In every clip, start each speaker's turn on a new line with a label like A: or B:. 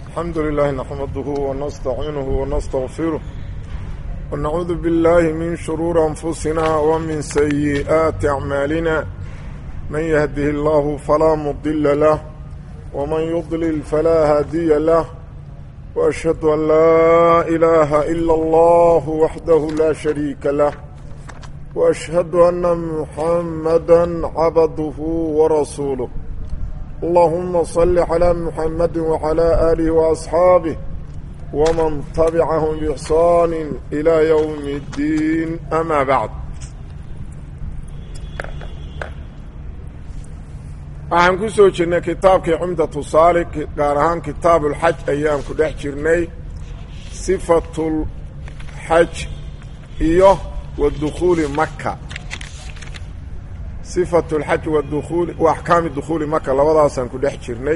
A: الحمد لله نحمده ونستعينه ونستغفره ونعوذ بالله من شرور أنفسنا ومن سيئات أعمالنا من يهده الله فلا مضل له ومن يضلل فلا هادي له وأشهد أن لا إله إلا الله وحده لا شريك له وأشهد أن محمدا عبده ورسوله اللهم صل على محمد وعلى آله وأصحابه ومن تبعهم بإحسان إلى يوم الدين أما بعد waxaan ku soo jirnay kitaabkii cumdatu saalik gaar ahaan kitaabuulxaj ayaan ku dhex jirnay sifatulxaj iyo wa dukhuuli maka sifatu lxaj waduuuli wa axkaami dukhuuli maka labadaasaan ku dhex jirnay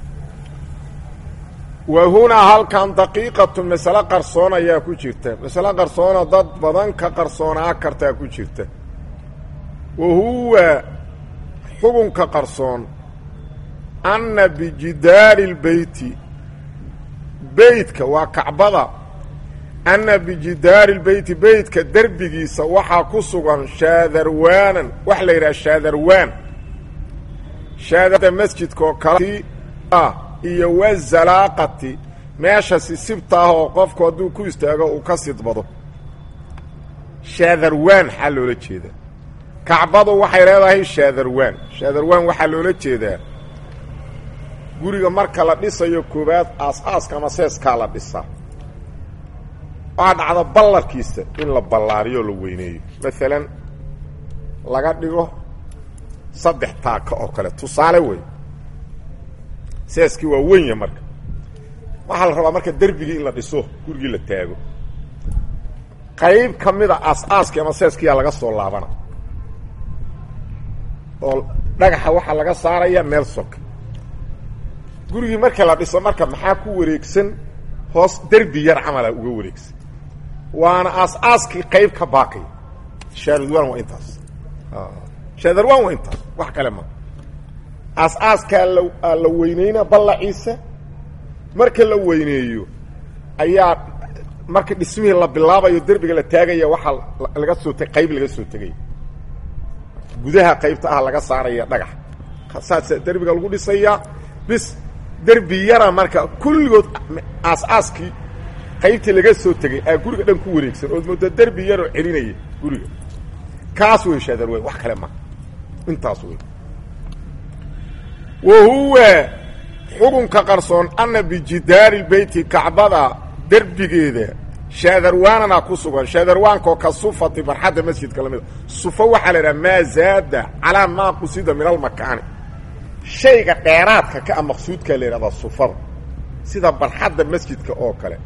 A: wa hunaa halkan daqiiqatu masale qarsoon ayaa ku jirta masale qarsoona dad badan ka qarsoonaa kartaa ku jirta wa huwa xugunka qarsoon anna bijidaari lbeyti beytka waa kacbada anna bijidaari lbeyti beytka derbigiisa waxaa ku sugan shaadarwaanan wax la yidhaha shaadarwaan shaadada masjidka oo kale iyo wazalaaqati meesha sisibta ah oo qofku hadduu ku istaago uu ka sidbado shaadarwaan waxaa loola jeedaa kacbadu waxay leedahay shaadarwaan shaadarwaan waxaa loola jeedaa guriga marka la dhisayo koowaad aas-aaska ama seeskaa la dhisaa waxaa dhacda ballarkiisa in la ballaariyo o la weyneeyo maalan laga dhigo saddex taaka oo kale tusaale wey seeskii waa wenya marka waxaa la rabaa marka derbigii in la dhiso gurigii la taago qayb ka mida aas-aaskii ama seeskiyaa laga soo laabana oo dhagaxa waxaa laga saaraya meel soka gurigii marka la dhiso marka maxaa ku wareegsan hoos derbi yar camala uga wareegsan waana aas-aaskii qayb ka baaqaya shaadarwan waa intaas shaadarwan waa intaas wax kale ma aas-aaskaa la la weyneyna ballaciisa marka la weyneeyo ayaa marka dhismihii la bilaabayo derbiga la taagaya waxaa laga soo t qayb laga soo tegaya gudaha qaybta ah laga saaraya dhagax saasa derbiga lagu dhisayaa bis derbi yara marka kulligood aas-aaskii qaybtii laga soo tegay aa guriga dhan ku wareegsan ood mooda derbi yaroo celinaya guriga kaas wey shaadarweyn wax kale ma intaas wey wa huwa xukunka qarsoon anna bijidaari beyti kacbada derbigeeda shaadarwaanana ku sugan shaadarwaankaoo ka sufati barxadda masjidka lamida sufo waxaa la idhaha maa zaada calaa maa qusida min almakaani shayga dheeraadka ka a maqsuudkaa la yidhahdaa sufada sida barxadda masjidka oo kale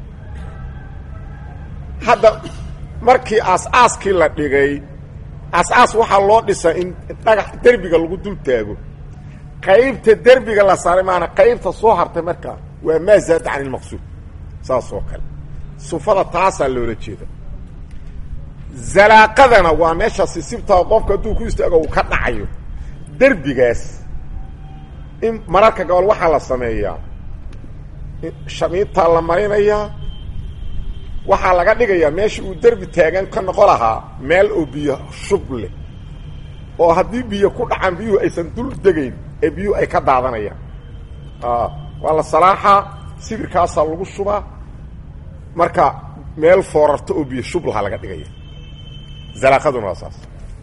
A: hadda markii aas-aaskii la dhigay aas-aas waxaa loo dhisaa in dhagax derbiga lagu dul taago qaybta derbiga la saaray maana qaybta soo hartay markaa waa maa zaada can ilmaqsuud saas oo kale sufada taasaa loola jeeda zalaaqadana waa meesha sisibtaa qofka hadduu ku istaago uu ka dhacayo derbigaas in mararka gobol waxaa la sameeyaa shamiintaa la marinayaa waxaa laga dhigayaa meesha uu derbi taagan ka noqo lahaa meel oo biyo shub leh oo haddii biyo ku dhacaan biyuhu aysan dul degayn ee biyuhu ay ka daadanayaan waa la salaaxaa sibirkaasaa lagu shubaa marka meel foorarto oo biyo shub lahaa laga dhigaya zalaaqaduna waa saas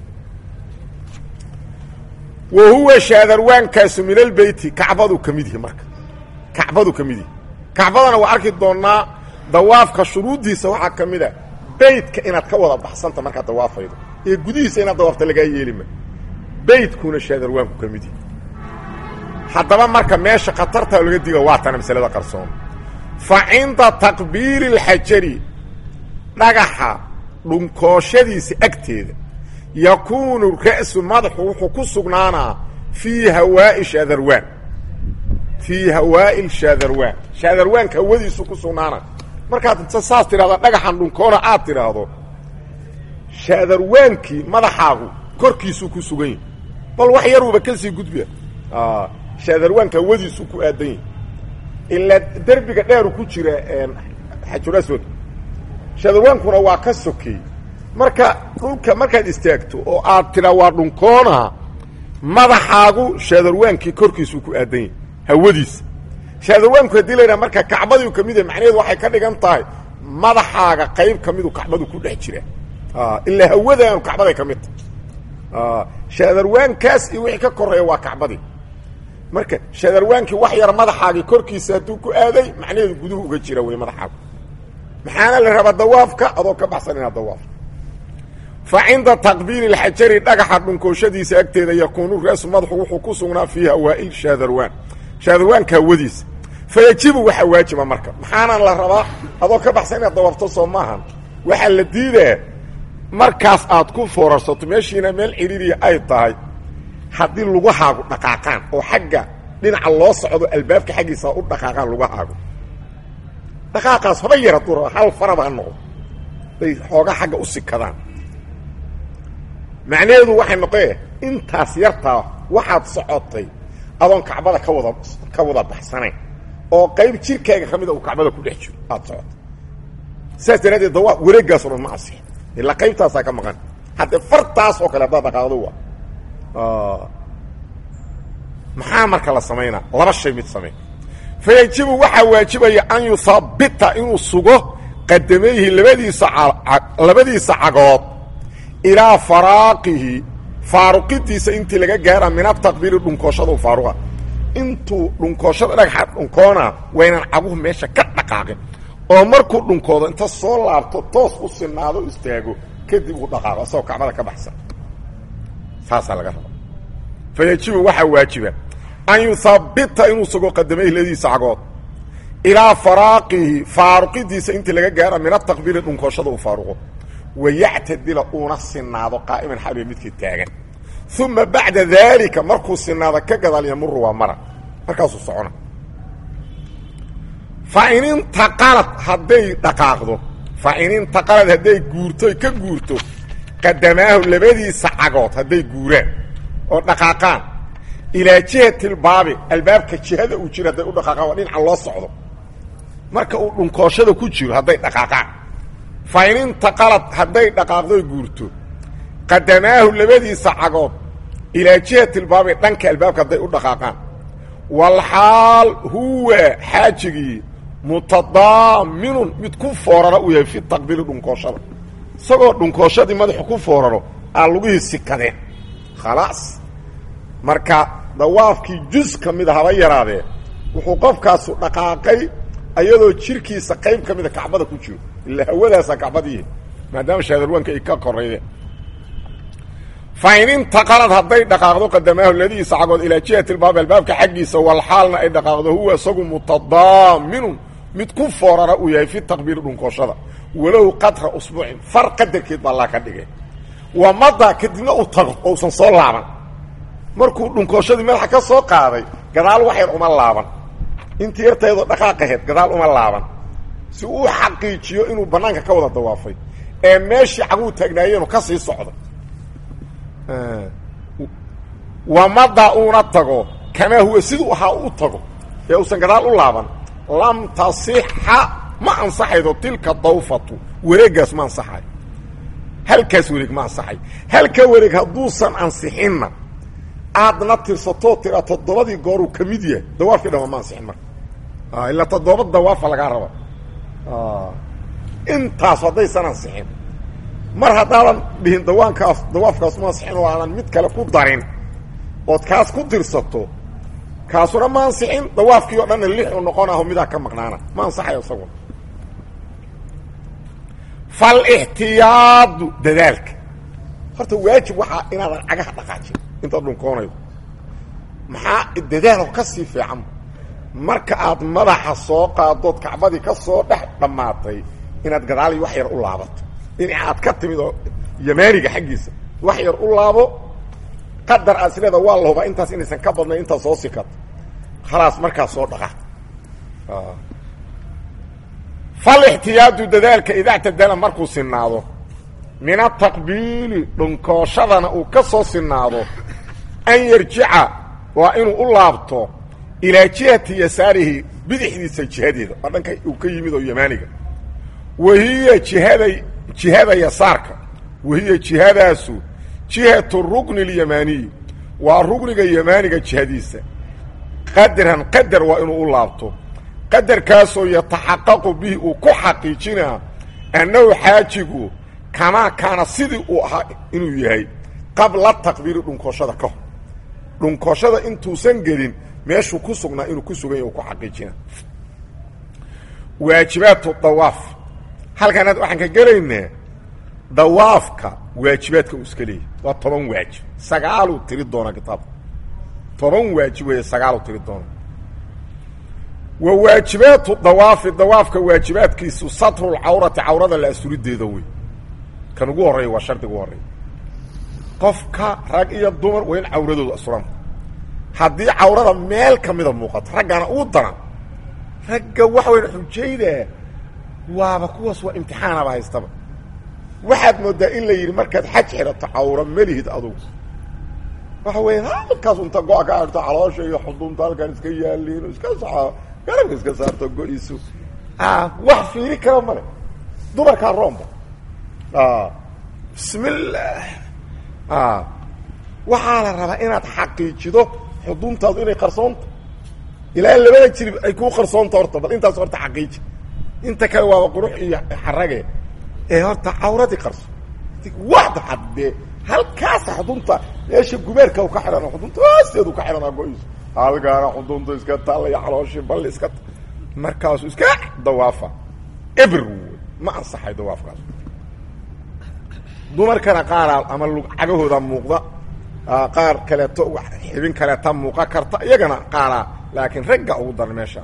A: wa huwa shaadarwaankaasu min albeyti kacbadu ka mid yihi marka kacbadu ka mid yihi kacbadana waa arki doonnaa dawaafka shuruuddiisa waxaa ka mid a beytka inaad ka wada baxsanta markaad dawaafaydo ee gudihiisa inaad dawaafta lagaa yeelima beytkuna shaadarwaanku ka mid yihi haddaba marka meesha khatartaa laga diga waa tana masalada qarsoon fa cinda taqbiili اlxajari dhagaxa dhunkooshadiisa agteeda yakuunu ra'su madaxu wuxuu ku sugnaanaa fii hawaa'i shaadarwaan fii hawaa'i shaadarwaan shaadarwaanka hawadiisu ku sugnaana markaad inta saas tidhahda dhagaxan dhunkoona aad tidhaahdo shaadarwaankii madaxaagu korkiisuu ku sugan yahi bal wax yaruuba ka sii gudbiya shaadarwaanka hawadiisu ku aadan yahi ilaa derbiga dheeru ku jira xajulaswad shadarwaankuna waa ka sokey marka dhulka markaad istaagto oo aad tiraa waa dhunkoona madaxaagu shaadarwaankii korkiisuu ku aadan yahay hawadiisa shaadarwaanku haddii laydhaha marka kacbadiu ka mid yahay macnaheedu waxay ka dhigan tahay madaxaaga qayb ka midu kacbadu ku dhex jira ilaa hawadaanu kacbaday ka mid tahay shaadarwaankaas iyo wixii ka koreeya waa kacbadii marka shaadarwaankii wax yar madaxaagii korkiisa hadduu ku aaday macnaheedu guduhu uga jira wey madaxaagu maxaana la rabaa dawaafka adoo ka baxsan inaad dawaafto fa cinda taqbiili اlxajari dhagaxa dhunkooshadiisa agteeda yakuunu raasu madaxu wuxuu ku sugnaa fii hawaa'il shaadarwaan shaadarwaanka hawadiisa fayajibu waxaa waajiba marka maxaana la rabaa adoo ka baxsan inaad dawaafto soo maahan waxaa la diidaa markaas aad ku foorarsato meeshiina meel cidhiiriya ay tahay haddii lugahaagu dhaqaaqaan oo xagga dhinaca loo socdo albaabka xaggiisa u dhaqaaqaan lugahaagu dhaqaaqaas haba yar hadduu raba hal faraba ha noqdo bay xoogaa xagga u sikadaan macnaheedu waxay noqoe intaas yartaa waxaad socotay adoon kacbada ka wada ka wada baxsanayn oo qayb jirkaaga ka mida uu kacbada ku dhex jiro aada socotay saas daraaddeed dawaa wareeggaas o dhan ma asix ilaa qaybtaasaa ka maqan haddee fartaas oo kale haddaad dhaqaaqdo waa maxaa marka la samaynaa laba shay mid samey fayajibu waxaa waajibaya an yuhabbita inuu sugo qadamayhi labadiisa labadiisa cagood ilaa faraaqihi faaruqidiisa intii laga gaara min ataqbiili dhunkooshada u faaruqa intuu dhunkooshada dhagaxa dhunkoona waynan caguhu meesha ka dhaqaaqin oo markuu dhunkoodo inta soo laabto toos u sinaado istaago kadib uu dhaqaaqo asagoo kacbada ka baxsan saasaa laga raba fayajibu waxaa waajiba an yuhabbita inuu sugo qadamayhi labadiisa cagood ilaa faraaqihi faaruqidiisa intii laga gaara min ataqbiili dhunkooshada uu faaruqo wayactadila uuna sinaado qaa'iman xaliya midkii taagan uma bacda daalika markuu sinaado ka gadaal yamuru waa mara markaasuu socona fa in intaqalad hadday dhaqaaqdo fa in intaqalad hadday guurto ka guurto qadamaahu labadiisa cagood hadday guuraan oo dhaqaaqaan ilaa jihati lbaabi albaabka jihada uu jiro hadday u dhaqaaqaan waa dhinaca loo socdo marka uu dhunkooshada ku jiro hadday dhaqaaqaan fa in intaqalad hadday dhaqaaqdoy guurto qadamaahu labadiisa cagood ilaa jihati lbaabi dhanka albaabka hadday u dhaqaaqaan walxaal huwa xaajigii mutadaaminun mid ku foorara uu yahay fi taqbiili dhunkooshada isagoo dhunkooshadii madaxu ku fooraro aa lugihii sikadeen khalaas marka dawaafkii jus ka mida haba yaraadee wuxuu qofkaasu dhaqaaqay ayadoo jirkiisa qayb ka mida kacbada ku jiro ilaa hawadaasaa kacbadiihi maadaama shaadarwaanka ay ka koreeyeen fa in intaqalad hadday dhaqaaqdo qadamaahu ladiisa cagood ilaa jihati lbaab albaabka xaggiisa walxaalna ay dhaqaaqdo huwa isagu mutadaaminun mid ku foorara uu yahay fi taqbiili dhunkooshada walow qadra usbuucin far qadarkeed baa laa ka dhigay waa mada kadibna uu tago ousan soo laaban markuu dhunkooshadii madaxa ka soo qaaday gadaal wax yar uma laaban intii yartaydoo dhaqaaqaheed gadaal uma laaban si uu xaqiijiyo inuu bannaanka ka wada dawaafay ee meeshii caguu taagnaayeenu ka sii socday wamada uuna tago kamaa huwa siduu ahaa u tago ee uusan gadaal u laaban lam tasixa ma ansaxaydo tilka dawfatu wareeggaas ma ansaxayo halkaas wareeg ma ansaxayo halka wareeg hadduusan ansixinna aadna tirsatoo tira toddobadii gooruu ka mid yahay dawaafkii dhama ma ansixin marka ilaa toddoba dawaafa lagaa raba intaas haddaysan ansixin mar haddaadan dhihin dawaankaas dawaafkaas ma ansixin oo aadan mid kale ku darin ood kaas ku tirsato kaasuna ma ansixin dawaafkii oo dhanna lix u noqon aho midaa ka maqnaana ma ansaxayo isaguna falixtiyaadu dadaalka horta waajib waxaa inaadan cagaha dhaqaajin intaad dhunkoonaydo maxaa dadaalo ka sii fiican marka aad madaxa soo qaadood kacbadii ka soo dhex dhammaatay inaad gadaali wax yar u laabato dhinaca aad ka timid oo yamaaniga xaggiisa wax yar u laabo qadar aad isleeda waa la hubaa intaas inaysan ka badnayn intaad soo sikato khalaas markaas soo dhaqa falixtiyaadu dadaalka idaa tadala markuu sinaado min ataqbiili dhunkooshadana uu ka soo sinaado an yarjica waa inuu u laabto ilaa jihati yasaarihi bidixdiisa jihadeeda waa dhanka uu ka yimid oo yamaaniga wahiya jihada jihada yasaarka wahiya jihadaasu jihatu rukni اlyamaaniyi waa rugniga yamaaniga jihadiisa qadran qadar waa inuu u laabto qadarkaasoo yataxaqaqu bihi uu ku xaqiijinaa annahu xaajigu kamaa kaana sidii uu ahaa inuu yahay qabla taqbiiri dhunkoshada ka hor dhunkoshada intuusan gelin meeshuu ku sugnaa inuu ku sugan yahy u ku xaqiijina waajibaatu dawaaf halkan hadda waxaan ka gelaynaa dawaafka waajibaadka uu iska leeyahy waa toban waajib sagaaluu tiri doonaa kitaabka toban waajib weeye sagaaluu tiri doona wa waajibaatu dawaafi dawaafka waajibaadkiisu satrulcawrati cawrada la asurideeda wey kan ugu horreeya waa shardiga ugu horreeya qofka rag iyo dumar waa in cawradoodu asuran haddii cawrada meel ka mida muuqato raggana uu daran ragga waxa wayn xujayda waaba kuwaas waa imtixaanaba haystaba waxaad moodaa in la yidhi markaad xaj xidhato cawro melihid adugu waxa weya halkaas unta go- ka arto caloosha iyo xudunta halkaan iska yaaliin iska saxo garabka iska saarto go-iisu wax fiiri kara male dumarkaa roomba bismillaah waxaa la rabaa inaad xaqiijido xuduntaadu inay qarsoonta ilaa labada jirib ay kuu qarsoonta horta bal intaas horta xaqiiji inta kale waaba qurux iyo xarage ee horta cawradii qarso waxda haddee halkaasa xudunta meesha gubeerka u ka xidhana xudunta hoosteedu ka xidhanaa go-iisu halkaana xudunta iska taallaya calooshii balli iska markaasu iska dawaafa ebr ma ansaxay dawaafkaas dumarkana qaaraa ama cagahooda muuqda qaar kaleeto xibin kaleeta muuqa karta iyagana qaaraa laakiin ragga ugu daran meesha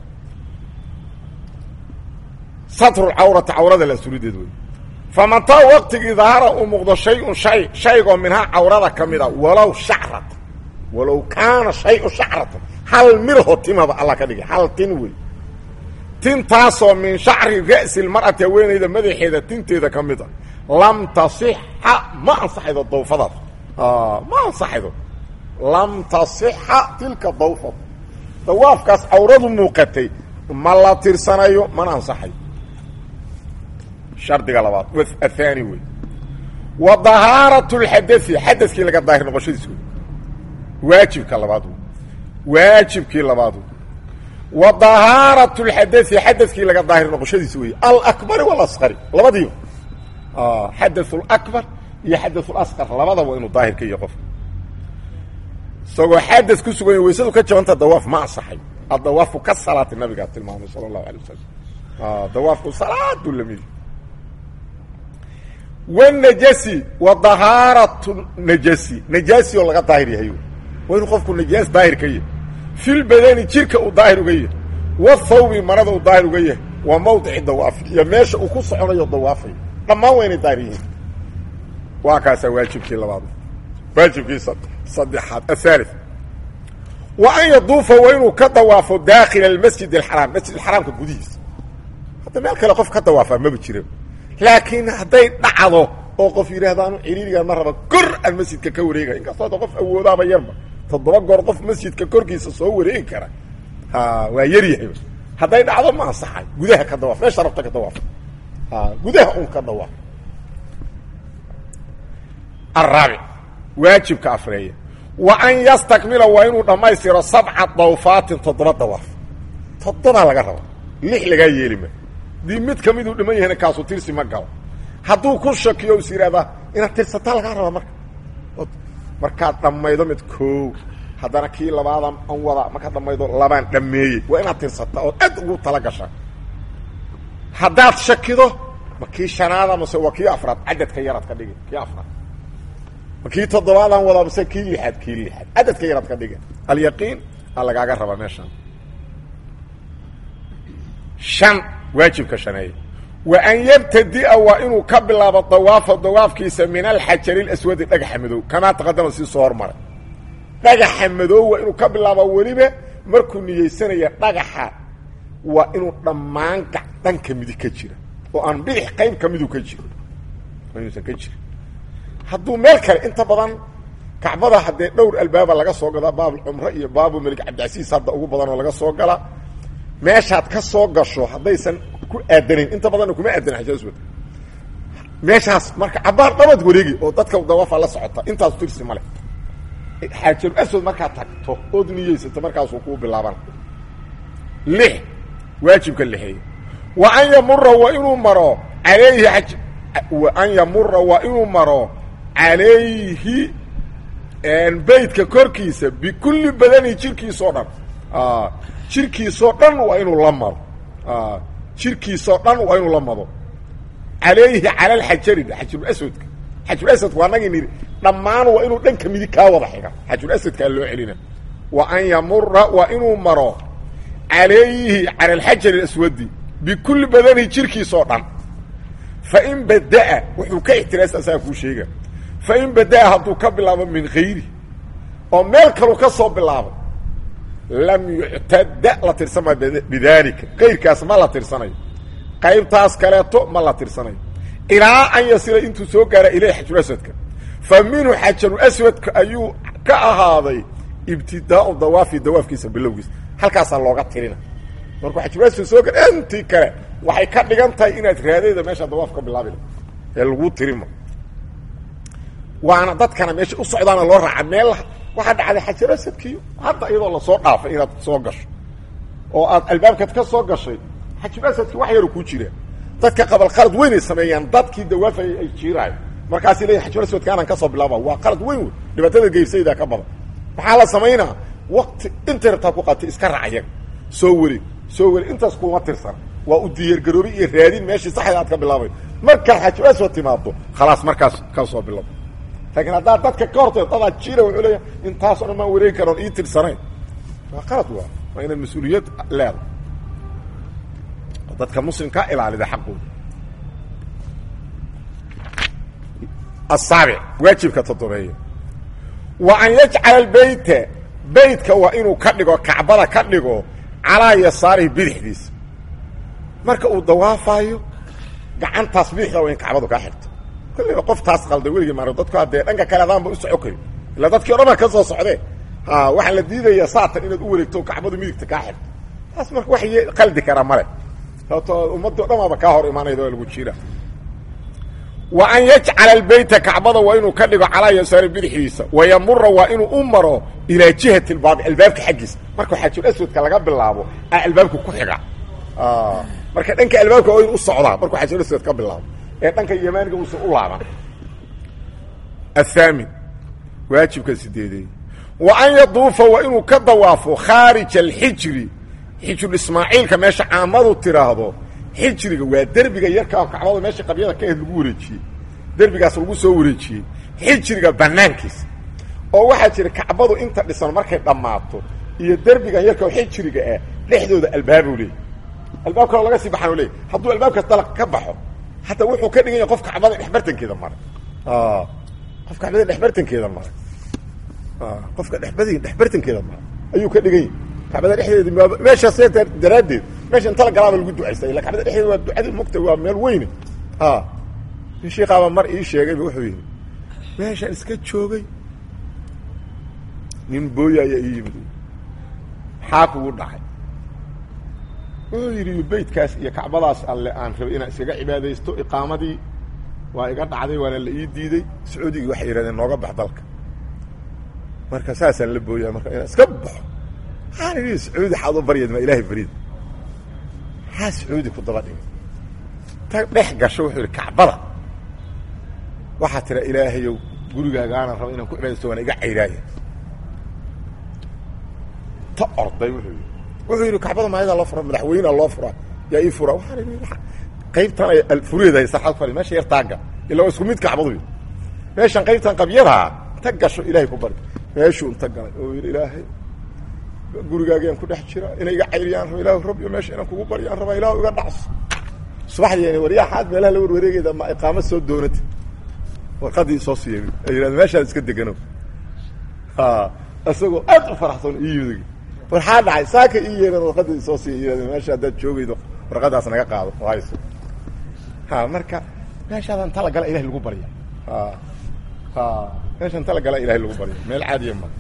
A: satrulcawrati cawrada la surideed wey famataa waqtigii dahara uu muuqdo shay-un shay shaygoo minhaa cawrada ka mida walow shacrata walow kaana shay-un shacrata hal mirho timaba alla ka dhigay hal tin wey tintaasoo min shacri ra'si lmar'ati haweenayda madaxeeda tinteeda ka mid a lam tasixa ma ansaxaydo dawfadaas ma ansaxaydo lam tasixa tilka dawfad dawaafkaas cawradu muuqatay ma la tirsanayo mana ansaxayo shardiga labaad athani wey wa dahaarat lxadai xadadkii laga daahir noqoshadiis wey waajibka labaad wey waajibkii labaad wey wa dahaarat lxadai xadadkii laga daahir noqoshadiis wey alakbari walasqari labadiiba xadaث اlakbar iyo xadaث اlasqar labadaba waa inuu daahir ka yahy qof isagoo xadad ku sugan ya waysadu ka jabanta dawaaf ma ansaxay adawaafu ka salaati nabigaa tilmaamay salى الlahu alيه wasalam dawaafku salaadu lamid wالnajasi wa dahaaratu najasi najaasi oo laga daahir yahay waa inuu qofku najaas daahir ka yahay fi lbadani jirka uu daahir uga yahay wاthawbi marada uu daahir uga yahay waa mawdici dawaafi iyo meesha uu ku soconayo dawaafayo dhammaan waa inay daahir yihiin waa kaasaa waajibkii labaad waajibkii saddexaad ahaali wa an yaduufa waa inuu ka dawaafo daakila almasjid alxaraam masjid alxaraamka gudihiisa hadda meel kale qof ka dawaafaa maba jira laakiin hadday dhacdo oo qof yidhaahdo anu ciriirigan ma raba kor aan masjidka ka wareegaya inkastoo hadda qof awoodaaba yarba toddoba goor qof masjidka korkiisa soo wareegi kara ha waa yar yahay hadday dhacdo ma ansaxay gudaha ka dawaaf meesha rabta ka dawaaf gudaha un ka dawaaf araabic waajibka afreeya wa an yastakmila waa inuu dhammaystiro sabca dawfaatin toddoba dawaaf toddobaa laga raba lix lagaa yeelima dii mid ka miduu dhiman yahayna kaasu tirsi ma galo hadduu ku shakiyo is yidhahdaa inaad tirsataa lagaa raba marka markaad dhammaydo mid koow haddana kii labaadan an wada markaad dhammaydo labaan dhammeeyey waa inaad tirsataa ood aad ugu tala gashaa haddaad shakido ma kii shanaada mase waa kii afraad cadadka yaraad ka dhigi kii afraad ma kii toddobaadaan wadaa mase kii lixaad kii lixaad cadadka yaraad ka dhigi alyaqiin aa lagaaga rabaa meeshan shan waajibka shaneeye wa an yabtadia waa inuu ka bilaabo dawaafa dawaafkiisa min alxajari اlaswadi dhagaxa madow kamaa taqadama sii soo hormaray dhagaxa madow waa inuu ka bilaabo weliba markuu niyeysanaya dhagaxa waa inuu dhammaan dhanka midig ka jira oo aan bidix qayb ka midu ka jiro inuusan ka jirin hadduu meel kale inta badan kacbada haddee dhowr albaaba laga soo gadaa baabul cumre iyo baabu melik cabdicasiis hadda ugu badan oo laga soo gala meeshaad ka soo gasho haddaysan ku aadanin inta badanna kuma aadanin xajar aswad meeshaas marka cabaar dhabad wareegi oo dadka dawafa la socota intaas tirsi male xaajaru aswad markaad tagto ood niyeysato markaasuu kuu bilaabana lix waajibka lixeey wa an yamura waa inuu maro alayhi aj wa an yamura waa inuu maro calayhi beytka korkiisa bikulli badani jirkiisoo dhan jirkiisoo dhan waa inuu la maro jirkiisoo dhan waa inuu la mado calayhi cala alxajari xajarulaswadka xajarulaswadka waa nagii nidhi dhammaan waa inuu dhanka midig kaa wada xiga xajarulaswadkaa loo celina wa an yamura waa inuu maro calayhi cala alxajari alaswadi bikulli badani jirkiisoo dhan fain badaa wuxuu ka ixtiraasta asaga kuu sheega fain badaa hadduu ka bilaabo min hayri oo meel kalu ka soo bilaabo lam yuctada la tirsama bidaalika kayrkaas ma la tirsanayo qaybtaas kaleeto ma la tirsanayo ilaa an yasila intuu soo gaara ilayh xajaruaswadka fa minhu xajaruaswadka ayuu ka ahaaday ibtidaau dawaafi dawaafkiisa bilowgiisa halkaasaa looga tirina markuu xajaruaswad soo gaar intii kale waxay ka dhigan tahay inaad raadayda meesha dawaaf ka bilaabi ee laguu tirima waana dadkana meesha u socdaana loo raaca meel waxaa dhacday xajaruasadkiiyo hadda iyadoo lasoo dhaafay inaad soo gasho oo aad albaabkaad ka soo gashay xajaruasadki wax yaru ku jira dadka qabal qalad weynay sameeyaan dadkii dawaafayay ay jiiraayo markaasi leeyihin xajaruaswadka anaan kasoo bilaaba waa qalad weyn wey dhibaatada geyrsayda ka badan maxaa la samaynaa wakti intay rabtaa ku qaatay iska raac yaga soo wareeg soo wareeg intaas kuma tirsan waa u diyaargaroobay iyo raadin meeshii saxda aad ka bilaabay markaad xajaruaswad timaado khalaas markaas ka soo bilabo laakiin haddaad dadka ka hortay dadaa jira wuxuu leeyahay intaasoo dhan maan wareegi karoon ii tirsanayn waa qalad waa waa inaad mas-uuliyad leedahay oo dadka muslimkaa ilaalida xaqooda asaabic waajibka toddobeeya wa an yajcala albeyta beytka waa inuu ka dhigo kacbada ka dhigo calaa yasaarihi bidixdiisa marka uu dawaafayo gacantaas bidixda waa in kacbadu kaa xigto kollayba qof taas qalday weligii maaro dadku haddee dhanka kale adaanba u soco kari illa dadkii o dhan baa ka soo socdee ha waxaa la diidayaa saatan inaad u wareegto kacbadu midigta kaa xigto taas marka wax qaldi kara male sababto ummaddo dhamaaba kaa hor imaanayda waa lagu jira wa an yajcala albeyta kacbada waa inuu ka dhigo calaa yasaari bidixdiisa wayamura waa inuu u maro ilaa jihati lbaabi albaabka xaggiisa markuu xaajul aswadka laga bilaabo a albaabka ku xiga marka dhanka albaabka waa inu u socdaa markuu xaajul aswad ka bilaabo ee dhanka yamaaniga uusan u laaban athaamin waajibka sideedey wa an yaduufa waa inuu ka dawaafo khaarija alxijri xijru ismaaciilka meesha caamadu tiraahdo xijriga waa derbiga yarkaa kacbada meesha qabyada ka ahed lagu wareejiyey derbigaas lagu soo wareejiyey xijriga banaankiisa oo waxaa jira kacbadu inta dhisan markay dhammaato iyo derbigan yarka xijriga ah dhexdooda albaabuu leeyay albaab kaloo laga sii baxaan leey hadduu albaabkaas dalaq ka baxo hataa wuxuu ka dhigan yahay qof kacbada dhexbartankeeda maray qof kacbada dhexbartankeeda maray qofka dhexbad dhexbartankeeda maray ayuu ka dhigan yahay kacbada dhexdeeda meeshaas daraaddeed meesha inta la galaaba lagu ducaysta illa kacbada dhexdeeda waa ducadii mogta waa meel weyne sheikaaba mar ii sheegayba wuxuu yidhi meeshaan iska joogay nin booya ayaa ii yimid maxaa kugu dhacay wuxuu yidhi beytkaas iyo kacbadaas alle aan rabay inaan iskaga cibaadaysto iqaamadii waa iga dhacday waana la ii diiday sacuudigii waxay yidhahdeen nooga bax dalka marka saasaan la booyaa marka inaan iska baxo maxaan idhi sacuudi xaad u baryeed ma ilaahay barid maxaa sacuudi ku daba dhigay ta dhex gasho wuxuu yidhi kacbada waxaa tira ilaahayow gurigaagaana raba inaan ku cibaadaysto waana iga cayraaya ta orday wuxuu yidhi wuxuu yidhi kacbada maayadaa loo fura madaxweynea loo fura yaa ii fura waxaan idhi qaybtan ay fureeda sarxad ku meesha yar taaga illa waa isku mid kacbadu meeshan qaybtan qabyadaa ta gasho ilaahay ku bari meeshuu inta galay oo yidhi ilaahay gurigaagaan ku dhex jira inay iga cayriyaan raba ilahu rabbiyo meesha inaan kugu baryaan rabaa ilahu iga dhacso subaxdii waryaa xaad meelaha la warwareegayda ma iqaamo soo doonati warqadii soo siiyay ay yidhahda meeshaad iska degano isagoo aad u faraxsan ii yimid waxaa dhacay saaka ii yeeran warqadii soo siiya yidhahda meesha haddaad joogaydo warqadaas naga qaado oo hayso ha marka meeshaadan tala gala ilahi lagu barya ha ha meesha inta la galaa ilahay lagu baryo meel caadiya ma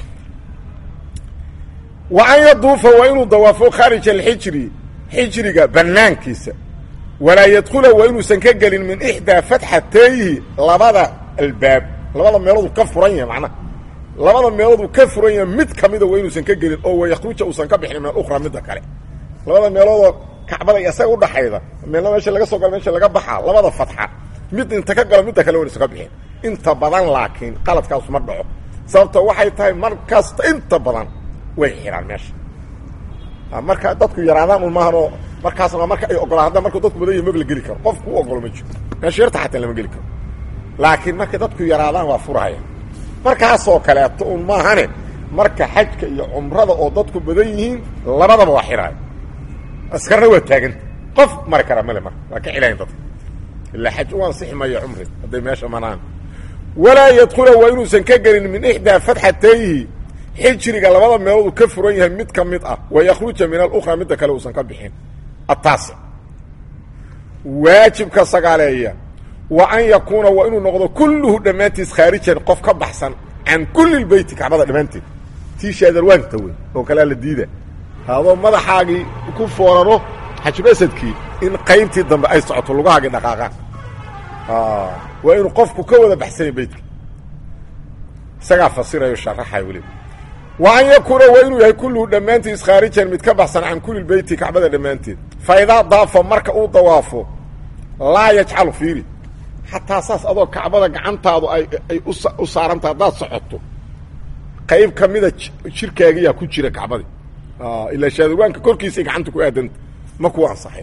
A: wa an yaduufa waa inuu dawaafo khaarij alxijri xijriga banaankiisa walaa yadkula waa inuusan ka gelin min ixdaa fatxatayhi labada albaab labada meeloodu ka furan yahay macnaha labada meeloodu ka furan yahay mid kamida waa inuusan ka gelin oo wayakhruja uusan ka bixin min alukhra midda kale labada meeloodoo kacbada iyo isaga udhaxayda meelna meesha laga soo galo meesha laga baxaa labada fatxa mid inta ka galo midda kale waa inuusan ka bixin inta badan laakiin qaladkaasu ma dhaco sababto waxay tahay mar kasta inta badan way xiraan meesha marka dadku yaraadaan un maahan oo markaasna marka ay ogolaan hadda markuu dadku badan yahi mag la geli karo qofku u ogolo ma jiro meesha yarta xataa lama geli karo laakiin markay dadku yaraadaan waa furaya markaasoo kaleeto un maahane marka xajka iyo cumrada oo dadku badan yihiin labadaba waa xiraaya askarna waa taaganta qof mari kara male marka waa ka xilayan dadka ilaa xaj u ansixi mayo cumri hadday meesha manaan walaa yadkula waa inuusan ka gelin min ixdaa fatxatayhi xijriga labada meeloodu ka furan yahay mid ka mid ah wayakhruja min alukhra midda kale uusan ka bixin ataasic waajibka sagaaleeya wa an yakuuna waa inuu noqdo kulluhu dhammaantiis khaarijan qof ka baxsan can kulli beyti kacbada dhammaanteed tii shaadarwaanta wey oo kalea la diida haadoo madaxaagii ku foorano xajibasadkii in qaybtii dambe ay socoto lugahaagii dhaqaaqaan waa inuu qofku ka wada baxsanya beytka isagaa fasirayo sharaxay weliba wa an yakuuna waa inuu yahay kulluhu dhammaantiis khaarijan mid ka baxsan can kulli beyti kacbada dhammaanteed fa idaa daafa marka uu dawaafo laa yajcalu fiiri xataa saas adoo kacbada gacantaadu ay ay u saaranta haddaad socoto qayb ka mida jirkaagiyaa ku jira kacbadii ilaa shaadarwaanka korkiisay gacanta ku aadanta ma ku ansaxay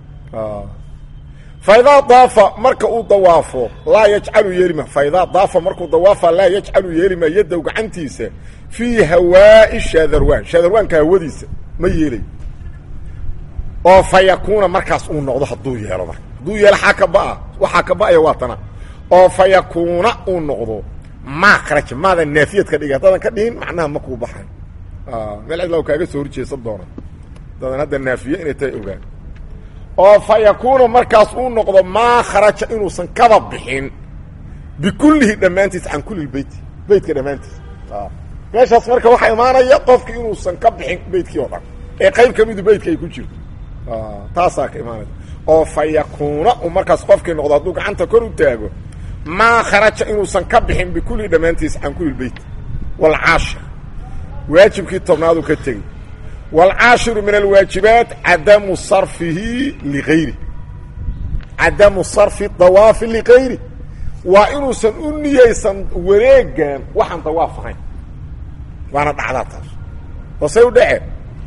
A: fa idaa daafa marka uu dawaafo laa yajcalu yeelima fa idaa daafa markuu dawaafa laa yajcalu yeelima yaddow gacantiisa fii hawaa'i shaadarwaan shaadarwaanka hawadiisa ma yeelay oo fa yakuuna markaas uu noqdo hadduu yeelo marka hadduu yeelo xaa ka ba'a waxaa ka ba'aya waa tana oo fa yakuuna uu noqdo maa kharaja maadan naafiyad ka dhigi haddaadan ka dhigin macnaha ma kuu baxay meel cidla kaaga soo horjeesan doona dadan hadda naafiye inay tahay ogaan oo fa yakuuna markaas uu noqdo maa kharaja inuusan kaba bixin bikullihi dhammaantiis can kulli beyti beytka dhammaantiis meeshaas marka waxaa imaanaya qofki inuusan ka bixin beytkii oo dhan ee qayb ka midu beytka ay ku jirto taasaa ka imaanaya oo fa yakuuna uu markaas qofkii noqdo hadduu gacanta kor u taago maa kharaja inuusan ka bixin bikullihi dhammaantiis can kulli beyt waalcaashir waajibkii tobnaaduu ka tegey waalcaashiru min alwaajibaat cadamu sarfihi ligayri cadamu sarfi dawaafi ligayri waa inuusan u niyeysan wareegan waxaan dawaaf ahayn waana dhacdaa taas hoosey u dhece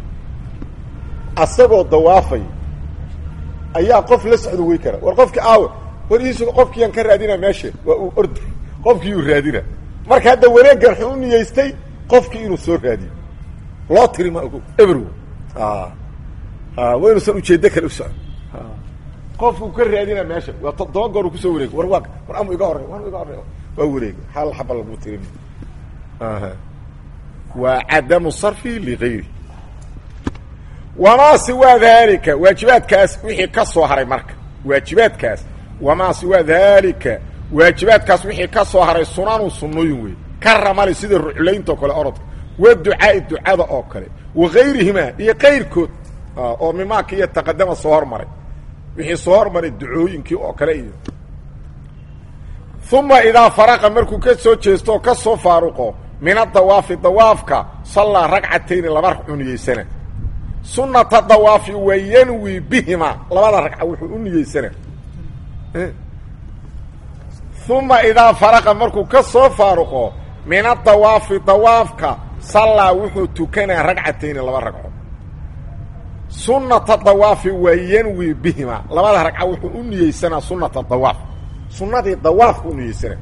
A: asagoo dawaafay ayaa qof la socdo wey kara war qofkii aawe war iisu qofkiiyaan ka raadina meesha waa uu orda qofkiiyuu raadina marka hadda wareegan wuxuu u niyeystay qofkii inuu soo raadiyo loo tiri ma ogo eberwo waa inuusan ujeeddo kale u socon qofkuu ka raadina meesha waa toddoba goor uu kusoo wareegay war waa war amu iga horey war iga horey waa wareegay hal xaba lagu tirin waa cadamu sarfi ligayri wamaa siwaa daalika waajibaadkaas wixii ka soo haray marka waajibaadkaas wamaa siwaa daalika waajibaadkaas wixii ka soo haray sunanu sunnooyin wey ka ramali sida ruclaynta oo kale orodka wa ducaai ducada oo kale wa gayrihimaa iyo kayrkood oo mimaaka iyo taqadama soo hormaray wixii soo hormaray ducooyinkii oo kale iyo uma idaa faraqa markuu ka soo jeesto oo ka soo faaruqo min adawaafi dawaafka sallaa ragcatayni laba ragcuu niyeysana sunata dawaafi wa yanwi bihima labada ragca wuxuu u niyeysana uma idaa faraqa markuu ka soo faaruqo min adawaafi dawaafka sallaa wuxuu tukanaa ragcatayni laba ragco sunata dawaafi wa yanwi bihima labada ragca wuxuu u niyeysanaa sunata dawaaf sunadii dawaafka u niyeysanaa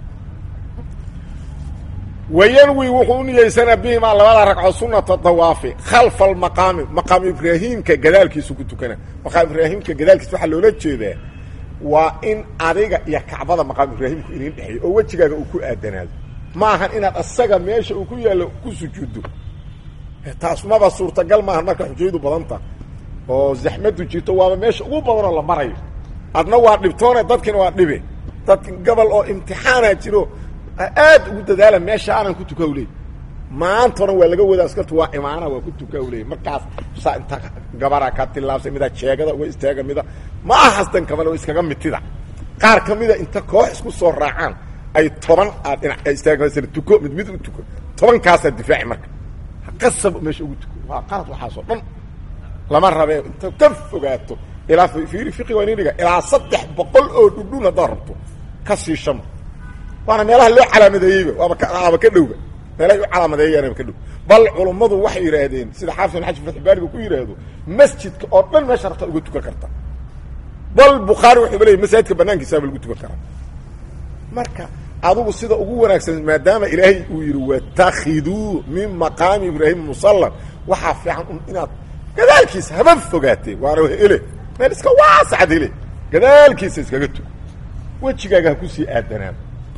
A: wayanwi wuxuu u niyeysanaa bihimaa labada ragco sunata dawaafi khalfa almaqaami maqaam ibraahiimka gadaalkiisu ku tukana maqaam ibraahimka gadaalkiisa waxaa loola jeedaa waa in adiga iyo kacbada maqaam ibraahimku idin dhexeeyo oo wejigaaga uu ku aadanaado ma ahan inaad asaga meesha uu ku yaallo ku sujuuddo taas maba suurtagal maahan marka xujaydu badanta oo zaxmadu jirto waaba meesha ugu badanoo la marayo adna waa dhibtoone dadkiina waa dhibe dad gobol oo imtixaana jiro aad ugu dadaala meesha aanan ku tuka leey maantona waa laga wadaa askartu waa imaana waa ku tuka leey markaas saa inta gabara ka tilaabsay mida jeegada uga istaaga mida ma ahasdan kamale iskaga mitida qaar ka mida inta koox isku soo raacaan ay toban aad dhinac istaagmasana tuko mid mid u tuko tobankaasaa difaaci marka qasab meesha ugu tuko waa qalad waxaasoo dhan lama rabe inta ka fogaato ilaa fiiri fiqi waa inin dhiga ilaa saddex boqol oo dhudhun haddaad rabto ka sii shama waana meelaha loo calaamadeeyeyba waaba kaaba ka dhowba meelahay u calaamadeeyaanaba ka dhow bal culummadu waxay yidhaahdeen sida xaafis bin xaji fatxbaariga ku yidhaahdo masjidka oo dhan meesha rabta uga tukan karta bal bukhaari wuxuuba leeyay masaajidka banaankiisaaba lagu tukan karaa marka adugu sida ugu wanaagsan maadaama ilaahay uu yidhi watakiduu min maqaami ibraahim musallan waxaa fiican inaad gadaalkiisa haba fogaatee waana hele meel iska waasacad hele gadaalkiisa iskaga tugo wejigaaga ha kusii aadanaan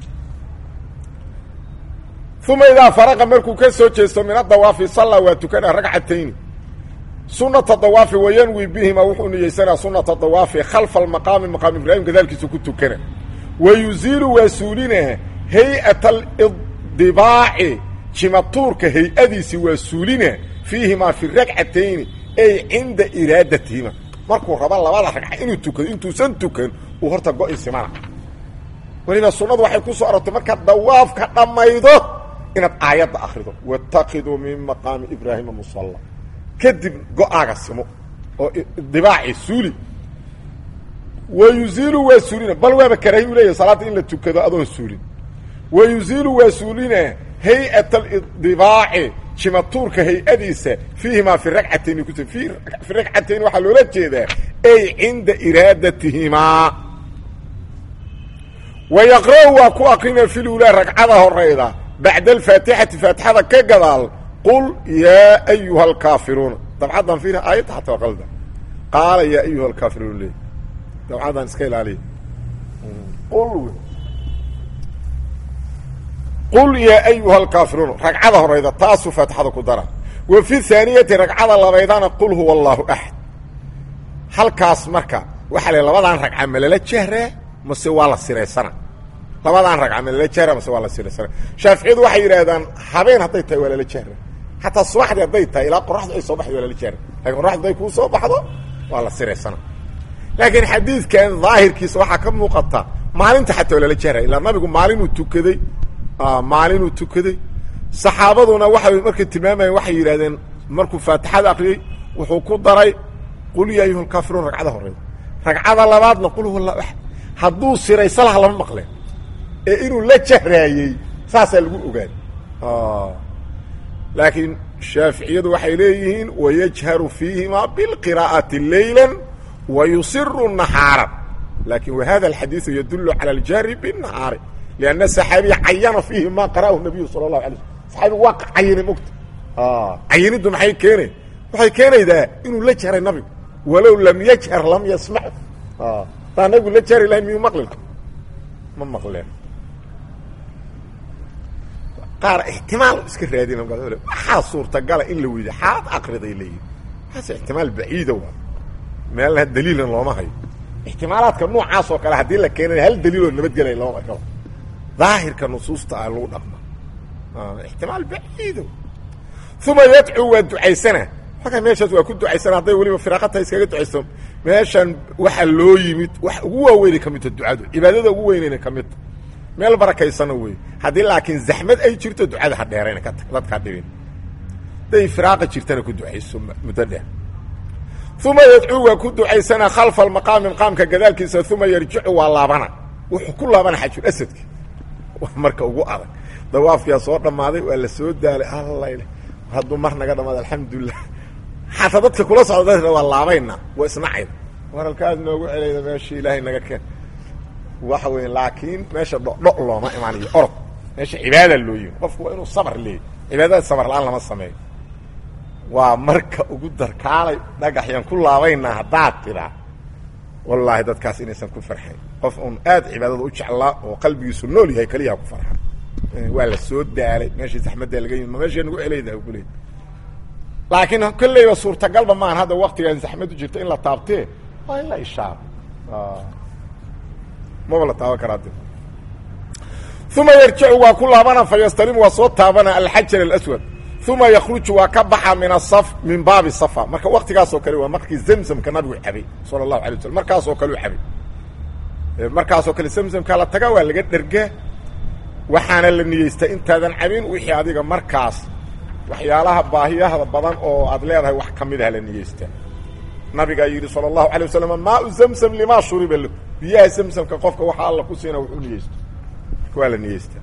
A: uma idaa faraqa markuu ka soo jeesto min adawaafi salla waa tukana ragcatayni sunata dawaafi wayanwi bihima wuxuu niyeysanaa sunata dawaafi khalfa almaqaami maqaam ibraahim gadaalkiisa ku tukana wa yuziilu waa suulinaa hay-at alidibaaci jimatuurka hay-adiisi waa suulinaa fiihimaa fi ragcatayni ay cinda iraadatihima markuu raba labada ragca inuu tukado intuusan tukan uu horta go-i simana weliba sunnadu waxay ku soo arortay markaad dawaafka dhammaydo inaad aayadda akrido watakiduu min maqaami ibraahima musalla kadib go-aaga simo oo dibaaci suuli wa yuziilu waa suulina bal waaba karaahi u leeyahy salaadda in la tukado adoon suulin wa yuziilu waa suulina hay-at alidibaaci jimatuurka hay-adiisa fiihimaa fi ragcatayni ku fi ragcatayn waxaa loola jeedaa ay cinda iraadatihimaa wa yaqra' waa ku akrina filulaa ragcada horayda bacda alfaatixati faatixada ka gadaal qul yaa ayuha alkaafiruuna dabcaddan fiina aayadda xataa qalda qaala yaa ayuha alkaafiruun leey dabcaddan iska ilaaliya qul qul yaa ayuha alkaafiruun ragcada horayda taasuu faatixada ku dara wa fi haaniyati ragcada labaydana qul huwa allaahu axad halkaas marka waxaa la labadaan ragca ma lala jahraa mase waa la siraysana labadaan ragca ma lala jahraa mase waa la siraysana shaaficiyadu waxay yidhaahdaan habeen hadday tahay waa lala jahra xataa subaxdii hadday tahay ilaa qoraxdu ay soo baxdo waa lala jahra lakin qoraxdu hadday kuu soo baxdo waa la siraysana laakiin xadiidkan daahirkiisa waxaa ka muuqata maalinta xataa waa lala jahra ilaa nabigu maalinuu tukaday maalinuu tukaday saxaabaduna waxay markay tilmaamayeen waxay yidhahdeen markuu faatixada akriyey wuxuu ku daray qul ya ayuha alkaafiruun ragcada horeyda ragcada labaadna qul huwa allah axad hadduu siraysa laha lama maqleen ee inuu la jahraayey saasaa lagu ogaaday laakiin shaaficiyadu waxay leeyihiin wayajharu fiihima bilqiraa'ati leyla wa yusiru naxaaran lakin wahada alxadiidu yadulu cala aljahri binahaari لأن الصحاaبي cayana فيhi ma qarأhu النabiyu salى الlaه عalيه صaxaabigu waa cayinay mogta cayiniddu maxay keenay waxay keenaydaa inuu la jahray nabigu walow lam yajhar lam yasmع taa nabigu la jahri lahay miyuu maqli ma maqleen qaar اxtimaal iska raadina waxaa suurtagala in la weydiy xaad akriday leeyihi waxaas اxtimaal baciida waa meelna daliilna looma hayo اxtimaalaadka noocaas oo kale haddii la keenay hal daliiloo nabadgelay looma arkaba daahirka nusuusta ah lagu dhaqma ixtimaal baciido uma yadcuu waa ducaysana halkaa meeshaas waa ku ducaysana hadday weliba firaaqataha iskaga ducayso meeshan waxaa loo yimid wax ugu waaweynay ka midta ducadu cibaadada ugu weynayna ka midta meel barakaysana wey haddii laakiin zaxmad ay jirto ducada ha dheerayna ka tag dadkaa dhibin hadday firaaqa jirtana ku ducayso muddo dheer uma yadcuu waa ku ducaysana khalfa almaqaami maqaamka gadaalkiisa uma yarjicu waa laabana wuxuu ku laabana xajul asadki marka ugu adag dawaafkiyaa soo dhammaaday waa la soo daalay alla hadduu mar naga dhamaada alxamdulilah xataa dadka kula socda waa laabayna waa isnacayda war halkaas noogu celayda meesha ilaahay naga keen waxa weya laakiin meesha dhodho looma imaanayo orod meesha cibaada loo yimi qofku waa inuu sabr leeyahy cibaadada sabr la-aan lama sameeyo waa marka ugu darkaalay dhagaxyaan ku laabaynaa haddaad tiraa wallaahi dadkaas inaysan ku farxayn qof un aad cibaadada u jeclaa oo qalbigiisu nool yahay keliyaha ku farxa waa la soo daalay meeshii zaxmaddaa laga yimid ma meesha nagu celayda kuley laakiin kolleyba suurtagalba maahan hadda waktigan zaxmadu jirto in la taabtee waa in la ishaaro maba la taaban karaa de uma yarjicu waa ku laabana fa yastalimu waa soo taabana alxajar alaswad uma yakruju waa ka baxa min asaf min baabi safa marka waktigaasoo kale waa markii zamzamka nabigu cabay sala allahu alay waslm markaasoo kale u cabay markaasoo kale zamzamkaa la tagaa waa laga dhergaa waxaana la niyeystaa intaadan cabin wixii adiga markaas waxyaalaha baahiyahda badan oo aad leedahay wax ka mid ah la niyeystaa nabigaa yidhi sala allahu alay wasalam maau zamzam limaa shuriba lahu biyaha zamzamka qofka waxa alla ku siina wuxuu niyeysto waa la niyeystaa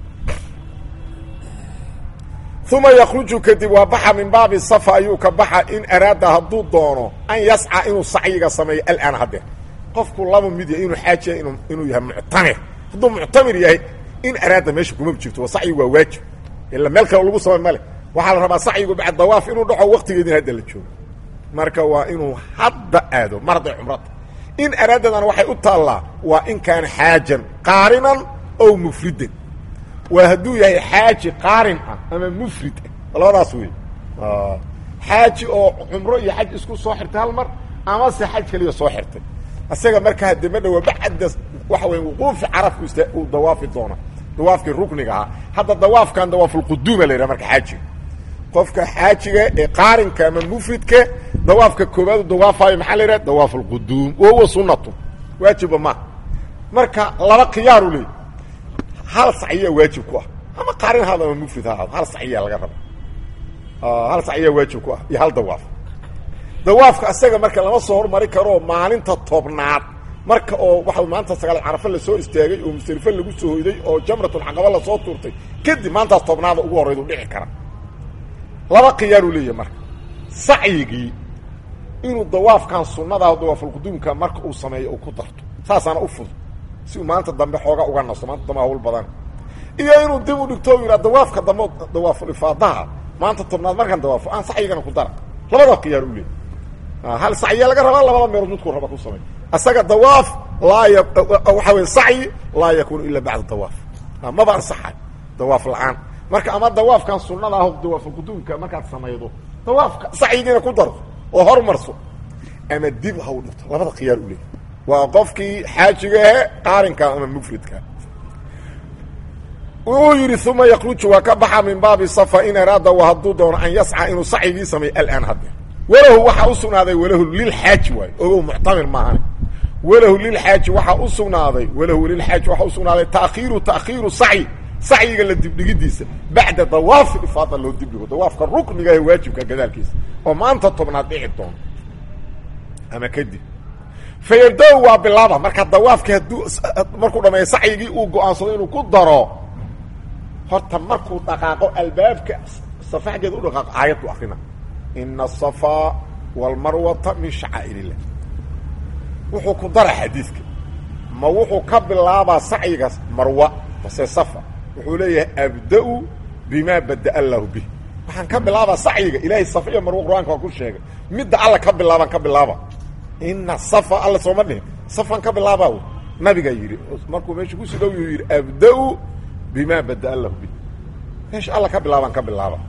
A: uma yakruju kadib waa baxa min baabi safa ayuu ka baxa in araada hadduu doono an yasca inuu sacyiga sameeyo alaan haddeer qofku laba mid yahay inuu xaajiya inuu yahay muctamir hadduu muctamir yahay in araada meesha kuma jirto waa sacyigu waa waajib ila meel kale lagu samay male waxaa la rabaa sacyigu bacd dawaaf inuu dhaco waktigeedin hadda la joogo marka waa inuu hadda aado mar hadday cumrata in araadadan waxay u taallaa waa in kaana xaajan qaarinan ow mufridan waa hadduu yahay xaaji qaarin ah ama mufrid ah labadaas wey xaaji oo cumro iyo xaj isku soo xirtay hal mar amase xaj keliya soo xirtay isaga markaa de ma dhawa bacda waxa wey wuquufi carafku ist uu dawaafi doona dawaafkii rukniga ahaa hadda dawaafkan dawaafulquduuma la yidhaha marka xaajiga qofka xaajiga ee qaarinka ama mufridka dawaafka koobaad u dawaafayo maxaa la yidhaha dawaafulquduum wahuwa sunatu waajiba maaha marka laba khiyaaru leey hal sacyaa waajib ku ah ama qaarin haado ama mufrid ha ahaado hal sacyaa laga raba hal sacyaa waajib ku ah iyo hal dawaaf dawaafka asaga marka lama soo hormari karo maalinta tobnaad marka oo waxa maanta sagaal carafo lasoo istaagay oo musdelifo lagu soo hoyday oo jamratulcaqaba lasoo tuurtay kadib maantaas tobnaada ugu horraydu dhici kara laba khiyaaruu leeyahay marka sacyigii inuu dawaafkan sunnadaah dawaafulquduumka marka uu sameeyo uu ku darto saasaana u fudud si uu maanta dambe xooga uga nasto maanta dambe hawl badan iyo inuu dib u dhigto o yidhaa dawaafka dambe dawaafulifaadaha maanta tobnaad markaan dawaafo aan sacyigana ku dara labada khiyaar u leeyahy hal sacya laga rabaa labada meelood midkuu raba ku samay asaga dawaaf laa y waxaa wey sacyi laa yakunu ila bacda dawaaf maba ansaxay dawaaf la-aan marka ama dawaafkan sunada ah dawaafulquduumka markaad samaydo dawaafka sacyigiina ku darto oo hormarso ama dib ha u dhigto labada khiyaar u leeyahy waa qofkii xaajiga ahe qaarinka ama mufridka wuxuu yidhi uma yakruju waa ka baxa min baabi safa in araada wa hadduu doono an yasca inuu sacyigii sameeyo alaan haddeer walahu waxaa u sugnaaday walahu lilxaaji waayo ogow muctamir maahan walahu lilxaaji waxaa u sugnaaday walahu lilxaaji waxaa u sugnaaday taakhiiru taakhiiru sacyi sacyiga la dibdhigidiisa bacda dawaafi ifaada loo dibdhigo dawaafka rukniga ee waajibka gadaalkiisa oo maanta tobnaad dhici doono ama kadib fayabda waa bilaaba marka dawaafki hadduu markuu dhameeyo sacyigii uu go-aansado inuu ku daro horta markuu dhaqaaqo albaabka safa xaggeeda u dhaqaaqo aayaddu akrina ina asafaa walmarwata min shacaa'ir illah wuxuu ku dara xadiidka ma wuxuu ka bilaabaa sacyiga marwa mase safa wuxuu leeyahay abda-u bimaa bada'a allahu bih waxaan ka bilaabaa sacyiga ilaahay safa iyo marwo qur-aanka waa ku sheegay midda alla ka bilaabaan ka bilaaba ina safa alla sooma dhihin safaan ka bilaabaa wy nabigaa yidhi markuu meesha kusii dhow yuu yidhi abda-u bima bada'a lahu bih meesha alla ka bilaabaan ka bilaaba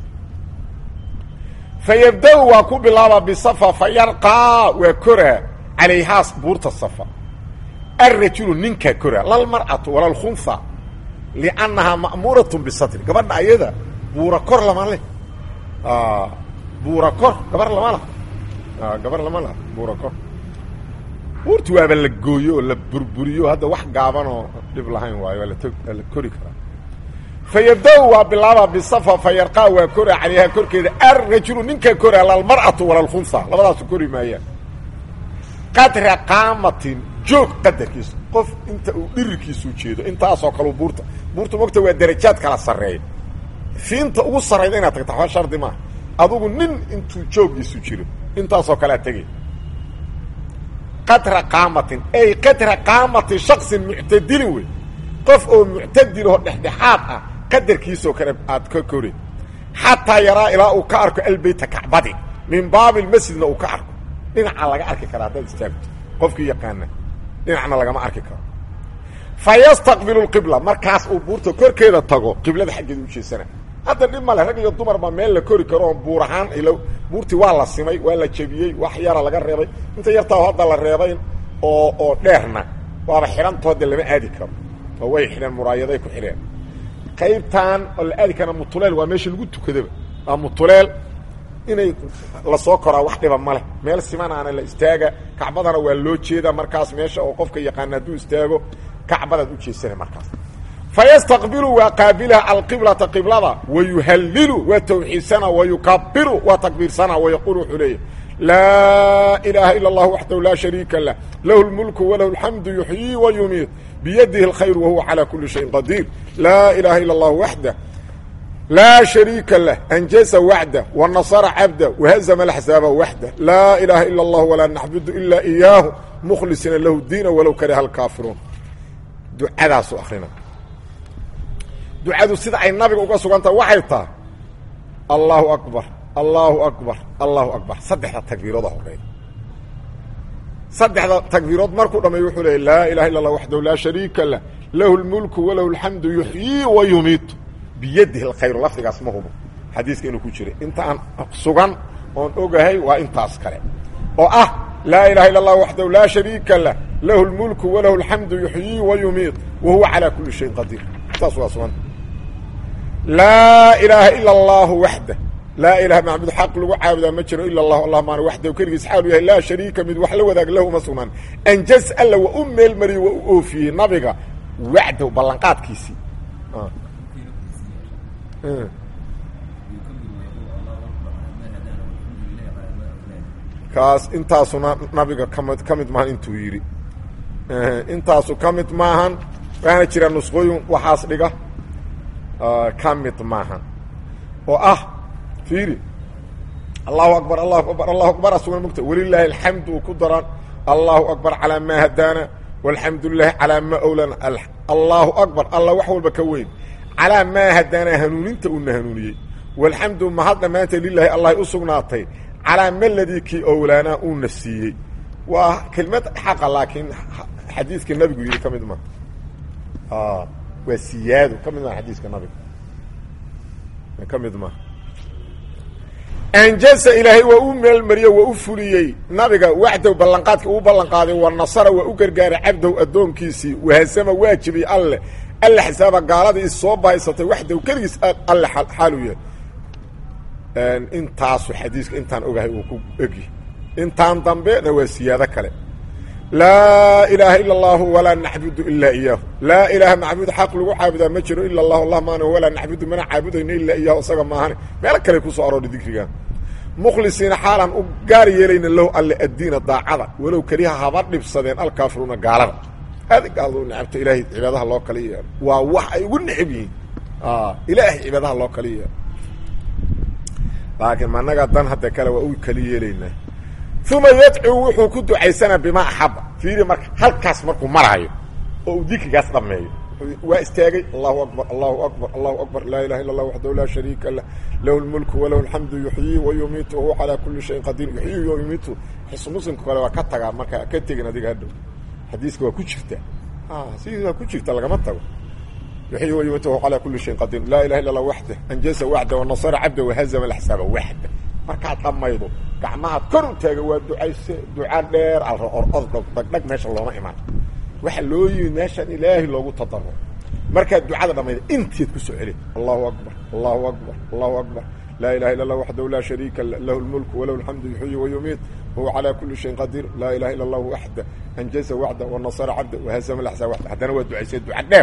A: fayabda-u waa ku bilaaba bisafa fayarqaa waa koraa calayhaas buurta safa alrajulu ninkaa koraa lalmar'atu wala lkhunha liannahaa ma'muuratun bisatri gabadha ayada buura kor lama leh buura kor gabar lama lah gabar lama laha buura kor buurti waaba la gooyo oo la burburiyo hadda wax gaaban oo dhib lahayn waayo waa latwaa la kori karaa fayabda-u waa bilaaba bisafa fayarqaa waa koraa calayhaa korkeeda alrajulu ninkaa koraa lalmar'atu wala lkhunha labadaasu kori maayaan qadra qaamatin joog qadarkiisa qof inta uu dhirirkiisu jeedo intaasoo kaleu buurta buurta mogta waa darajaad kala sarreeya fiinta ugu sarrayda inaad tagta waxba shardi maaha adugu nin intuu joogiisu jiro intaasoo kalea tegay qadra qaamatin ay qadra qaamati shaksin muctadilin wey qof oo muctadiloo dhexdhexaad ah qadarkiisoo kale aad ka kori xataa yaraa ilaa uu ka arko albeyta kacbadi min baabi lmasjidna uu ka arko dhinaca laga arki karaa haddaad istaagto qofkii yaqaana dhinacna lagama arki karo fa yastaqbilu lqibla markaas uu buurta korkeeda tago qiblada xaggeeda u jeesana hadda dhib male rag iyo dumar baa meel la kori karo oo buur ahaan ilo buurtii waa la simay waa la jebiyey wax yara laga reebay inta yartaa hadda la reebay oo oo dheerna waaba xidhantoode lama aadi karo oo way xidheen muraayaday ku xidheen qaybtan oo la aadi kara mutuleel waa meesha lagu tukadaba waa mutuleel inay lasoo koraa wax dhiba ma leh meel simanaana la istaaga kacbadana waa loo jeeda markaas meesha oo qofka yaqaana hadduu istaago kacbadaad u jeesana markaas fayastaqbilu waa qaabilaha alqiblata qiblada wayuhallilu waa tawxiidsana wayukabiru waa takbiirsana wayaquulu wuxuu leeyahy laa ilaaha ila اllah waxdahu laa shariika lah lahu اlmulku walahu اlxamdu yuxyii wayumiit biyadihi اlkhayr wahuwa calى kuli shayin qadiir laa ilaha ila اllah waxdah laa shariika lah anjasa waxdah wanasara cabdah wahazama axzaaba waxdah laa ilaaha ila اllah walaa naxbudu ila iyaahu mkhlisina lahu diina walow kariha alkaafiruun ducadaasu akrina ducadu sida ay nabiga uga sugantaha waxay tahay allahu akbar allahu akbar allahu akbar saddexda takbiirooda horeeya saddexda takbiirood markuu dhameeyo wuxuu leeyay laa ilaha illa allah waxdahu laa shariika lah lahu lmulku walahu alxamdu yuxyii wa yumiitu biyadihi alkhayru lafdigaas ma hubo xadiiska inuu ku jira inta aan sugan oon ogahay waa intaas kale oo ah laa ilaha illa allah waxdahu laa shariika lah lahu lmulku walahu alxamdu yuxyii wa yumiit wa huwa calaa kuli shayin qadiir saas waa suganta laa ilaaha ila allahu waxdah laa ilaha macbud xaq lagu caabudaa ma jiro ila allahu allah maana waxdahu keligiis xaalu yahay laa shariika mid wax la wadaag lahu ma sugnaan anjas alla waa u meel mariyey waa u oofiyey nabiga wacdow ballanqaadkiisii kaas intaasuna nabiga kamid ka mid maahan intuu yidhi intaasu ka mid maahan waxaana jira nusqooyin waxaas dhiga ka mid maahan oo ah fiiri allahu akbar allahu akbar allahu akbar asugan mogta walilaahi alxamdu uu ku daran allahu akbar calaa maa hadaana walxamdu lilahi calaa maa owlana allahu akbar alla wax walba ka weyn calaa maa hadaana hanuuninta uuna hanuuniyey walxamdu mahad dhammaanta lilaahi allahay u sugnaatay calaa maladii kii owlaanaa uuna siiyey waa kelimad xaqa laakiin xadiiska nabigu yidhi ka mid ma waa siyaado ka mid maa xadiiska nabiga ka mid maa anjasa ilaahay waa u meelmariyo waa u fuliyey nabiga waxdow ballanqaadka uu ballanqaaday wa nasara waa u gargaaray cabdow addoonkiisii wahasama waajibay alleh alle xisaaba gaaladii is soo bahaysatay waxdow keligiis alle xaalu yahay intaasu xadiiska intaan ogahay uu ku egyahy intaan dambena waa siyaado kale laa ilaaha ila allahu walaa naxbudu ilaa iyaahu laa ilaaha macbuud xaq lagu caabudaa ma jiro ila allahu allah maana walaa naxbudu mana caabudayno ilaa iyaahu isaga maahane meelo kale kusoo aroori dikrigan mukhlisiina xaalaan u gaar yeelayna lahu alle addiina daacada walow keliha haba dhibsadeen alkaafiruuna gaalada aad gaaladu necabta ilaahay cibaadaha loo kala yeelo waa wax ay ugu necab yihiin ilaahay cibaadaha loo kala yeelo laakiin managa dan hadda kale waa u kala yeelaynaa uma yadcuu wuxuu ku ducaysanaa bimaa axaba fiiri marka halkaas markuu maraayo oo uu dikrigaas dhameeyo waa istaagay allahu akbar allahu akbar allahu akbar laa ilaha illa allah waxdahu laa shariika lah lahu lmulku walahu alxamdu yuxyii wa yumiitu wahuwa calaa kuli shayin qadiir yuxyii wa yumiitu xis muslimka kale waa ka tagaa marka ka tegin adiga hadhow xadiiska waa ku jirta sidii waa ku jirta lagama tago yuxyii wa yumiitu wahuwa calaa kuli shayin qadiir laa ilaha illa allah waxdah anjasa waxda wanasara cabda wahazama alaxsaaba waxda markaad dhamaydo gacmahaad kor u taaga waa ducayse duca dheer alorod dhagdhag meesha looma imaan waxa loo yimid meeshaan ilaahay loogu tadaro markaad ducada dhamayda inteed ku soo celi allahu akbar allahu akbar allahu akbar laa ilaha illa allah waxdahu laa shariika lahu lmulku walahu alxamdu yuxyi wa yumiit wahuwa calaa kuli shayin qadiir laa ilaha illa allahu waxda anjaza waxda wanasara cabda wahazama laxsaa waxda haddana waa ducaysee duca dheer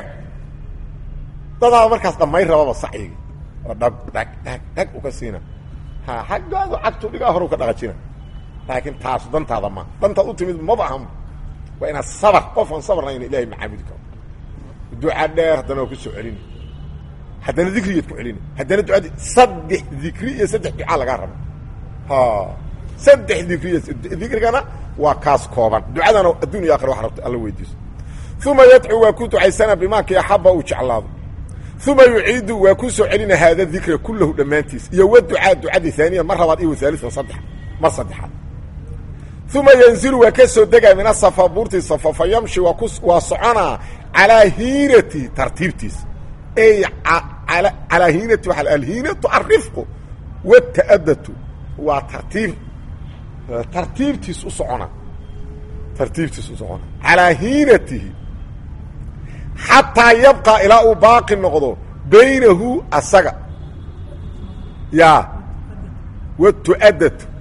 A: dadaa markaas dhamay rababa sacyigi oo dhag dhag dhag dhag uka siina ha xaggaadu cagtu dhigaa horu ka dhaqajina laakiin taasu dantaada ma dantaad u timid maba ahan waa inaad sabr qofaan sabrnayn ilahay macaabudi karo duca dheer haddana waa ku soo celini haddana dikrigeed ku celini haddana ducadi saddex dikri iyo saddex ducaa lagaa raba ha saddex dikri iyo dikrigana waa kaas kooban ducadana adduun iyo akhira wax rabta alla weydiiso uma yadcuu waa ku ducaysana bimaakii axaba uu jeclaado uma yuciidu waa ku soo celina haada dikra kullahu dhammaantiis iyo wa ducaa ducadii haaniya mar labaad iyo wahaalian saddex mar saddexaad uma yanzilu waa ka soo degaa min asafa buurtii safa fa yamshi waa ku waa soconaa calaa hiinati tartiibtiis ey calaa hiinati waa alhiinatu arifqu wataadatu waa tartiib tartiibtiis u socona tartiibtiis u socona calaa hiinatihi xataa yabqa ilaa uu baaqi noqdo baynahu asaga yaa watu'adatu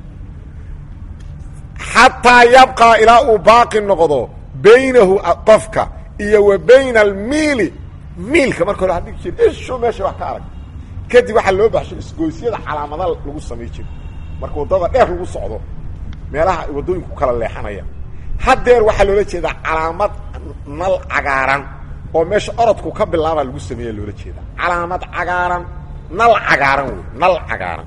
A: xataa yabqaa ilaa uu baaqi noqdo baynahu qofka iyo wa bayna almiili miilka marka hore hadhigi jir isho meesha wax ka arag kadib waxaa loo baxshay isgoysyada calaamada lagu samay jiro marka waddada dheer lagu socdo meelaha ay waddooyinku kala leexanayaan haddeer waxaa loola jeedaa calaamad nal cagaaran oo meesha orodku ka bilaabaa lagu sameeya loola jeedaa calaamad cagaaran nal cagaaran wey nal cagaaran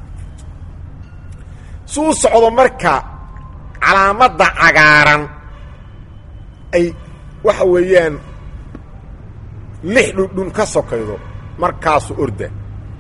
A: suu socdo marka calaamadda cagaaran ay waxa weeyaan lix dhundhun ka sokaydo markaasu orda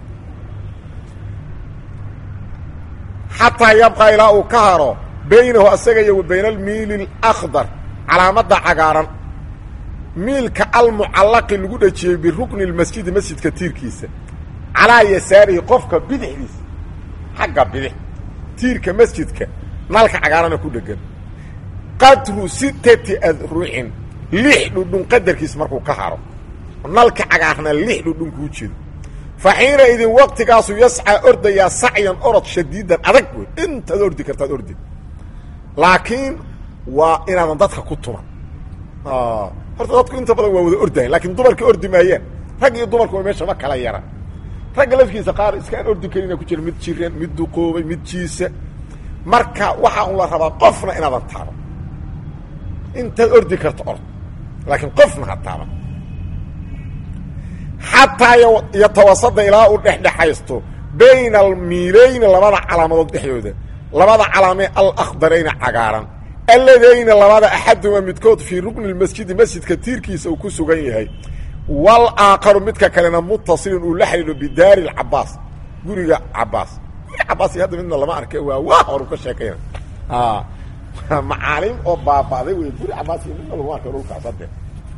A: xataa yabqaa ilaa uu ka haro baynahu asaga iyo wa bayna almiili alakhdar calaamadda cagaaran miilka almucallaqi lagu dhejiyey birukni lmasjidi masjidka tiirkiisa calaa yasaarihi qofka bidixdiisa xagga bidix tiirka masjidka nalka cagaarana ku dhegan qadru sittati adrucin lix dhudhun qadarkiis markuu ka haro nalka cagaarna lix dhudhun kuu jeedo fa xiina idin waqtigaasu yascaa ordayaa sacyan orod shadiidan adag wey intaad ordi kartaad ordi laakiin waa inaadan dadka ku tuman horta dadku inta badan waa wada ordayan lakiin dumarka ordi maayaan rag iyo dumarku wa meesha ma kala yara ragga lafkiisa qaar iskaan ordi karina ku jira mid jiran mid duqoobay mid jiisa marka waxaa un la rabaa qofna inaadan taaban intaad ordi karto ord laakiin qofna ha taaban xataa yatawasada ilaa uu dhexdhexaysto bayna almiilayni labada calaamadood dhexdooda labada calaamee alakdarayna cagaaran alladayna labada axaduma midkood fii rukni lmasjidi masjidka tiirkiisa uu ku sugan yahay wal aakaru midka kalena mutasilin uu la xidhiidho bidaari lcabaas guriga cabaas guriga cabaas iyo hadda midna lama arke waa waa horu ka sheekayna macaalim oo baaba'day wey guri cabaas iyo midna lagu arka dhulkaas hadde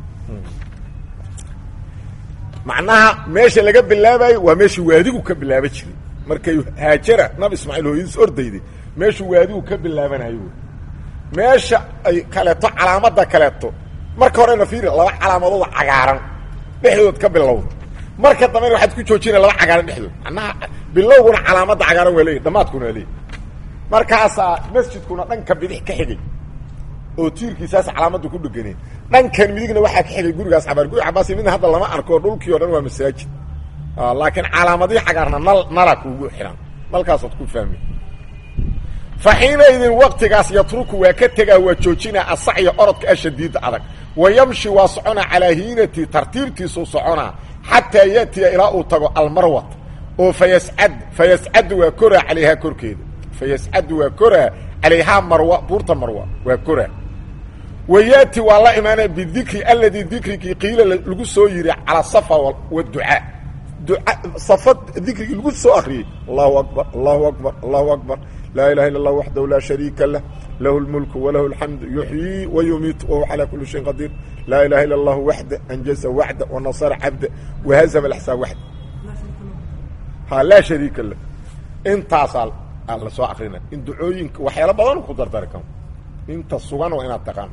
A: macnaha meesha laga bilaabayo waa meeshii waadigu ka bilaaba jiray markay haajara nabi ismaaciil hooyadiis ordayday meeshuu waadigu ka bilaabanayo wey meesha ay kaleeto calaamadda kaleeto marka horena fiiri laba calaamadood cagaaran dhexdood ka bilowda marka dambena waxaad ku joojinaya laba cagaaran dhexdood macnaha bilowguna calaamadda cagaaran waa leeyahy dhammaadkuna waa leeyahy markaasaa masjidkuna dhanka bidix ka xigay oo tiirkiisaas calaamaddu ku dheganeen dhankan midigna waxaa ka xigay gurigaas cabaar guri cabaasi midna hadda lama arko dhulkii o dhan waa masaajid laakiin calaamadihii cagaarna nal nala kuugu xihan nalkaasood ku fahmi fa xiinaydin waktigaas yatruku waa ka tegaa waa joojinaa asacya orodka ashadiida adag wa yamshi waa soconaa calaa hiinati tartiibtiisuu soconaa xataa ya'tiya ilaa uu tago almarwat oo fayascad fayascadu waa koraa calayhaa korkeeda fayascadu waa koraa calayhaa marwa buurta marwa waa koraa wa yaati waa la imaanaya bidikri aladii dikrigii qiila lagu soo yiri calaa safa waducaa duca safa dikrigii lagu soo akriyey allahu akbar allahu akbar allahu akbar laa ilaha illa اllah waxdahu laa shariika lah lahu اlmulku walahu اlxamdu yuxyii wayumiit wahuwa calaa kuli shayin qadiir laa ilaha illa اllahu waxda anjaza waxda wanasara cabda wahazama axsaa waxda ha laa shariika lah intaasaa la soo akrina in ducooyinka waxyaalo badan ku dardari karo inta sugan waa inaad taqaano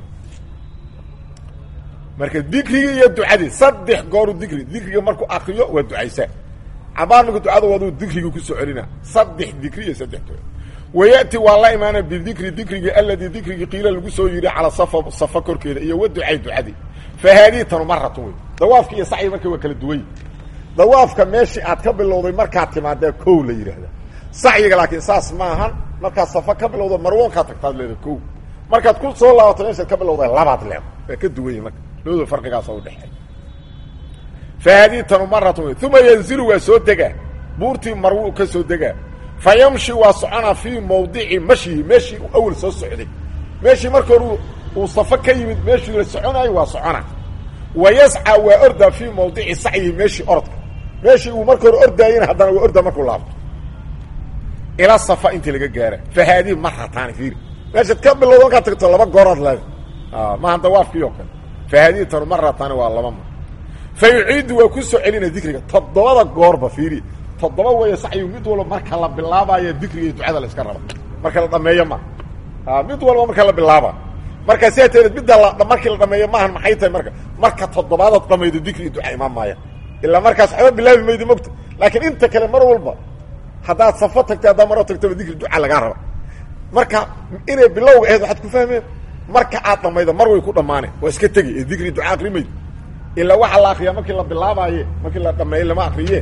A: marka dikrigii iyo ducadii saddex gooru dikri dikriga markuu akriyo waa ducaysaa cabaar marka ducada waduu dikrigii kusoo celina saddex dikri iyo saddex duco wayati waa la imaana bidikri dikrigii aladii dikrigii qiila lagu soo yidhi calaa safa safa korkeeda iyo wa ducay ducadii fa haadihi tanu maratun wey dawaafka iyo sacyi marka waa kala duwany dawaafka meeshii aad ka bilowday markaad timaadee kow la yidhaahda sacyiga laakiin saas maahan markaad safa ka bilowda marwoonkaad tagtaad leeda kow markaad ku soo laabato meeshaad ka bilowda labaad leed waa ka duwanya marka labadoo farqigaas oo udhexeey fa haadihi tanu maratun wey uma yanzilu waa soo degaa buurtii marwu ka soo degaa fa yamshi waa soconaa fii mawdici mashyihi meeshii uu awel soo socday meeshii marka hore uu safo ka yimid meeshii la soconaayo waa soconaa wa yascaa waa ordaa fii mawdici sacyihi meeshii orodka meeshii uu marka hore ordaayena haddana waa ordaa markuu laabto ila safa intii laga gaara fa haadihi marataani fiiri meeshaad ka bilowda markaad tagto laba gooraad leeda maaha dawaafkii oo kale fa haadihi tanu marataani waa laba mar fa yuciidu waa ku soo celina dikriga toddobada goorba fiiri toddoba weeye sacyigu mid walba marka la bilaabayo dikriga iyo ducada la iska raba marka la dhameeyo ma mid walba marka la bilaaba marka sidaa teedeed midda la markii la dhameeyo maahan maxay tahay marka marka toddobaadaad dhamaydo dikri iyo duca imaan maaya ilaa markaas waxba bilaabi maydi mogta laakiin inta kale mar walba haddaad safo tagtay haddaa maro tagtaba dikri duca lagaa raba marka inay bilowga ahayd waxaad ku fahmeen marka aad dhamaydo mar way ku dhammaaneen waa iska tegi ee dikri duca akri maydi ilaa waxaa la akriyaa markii la bilaabaaye markii la dhameeye lama akriye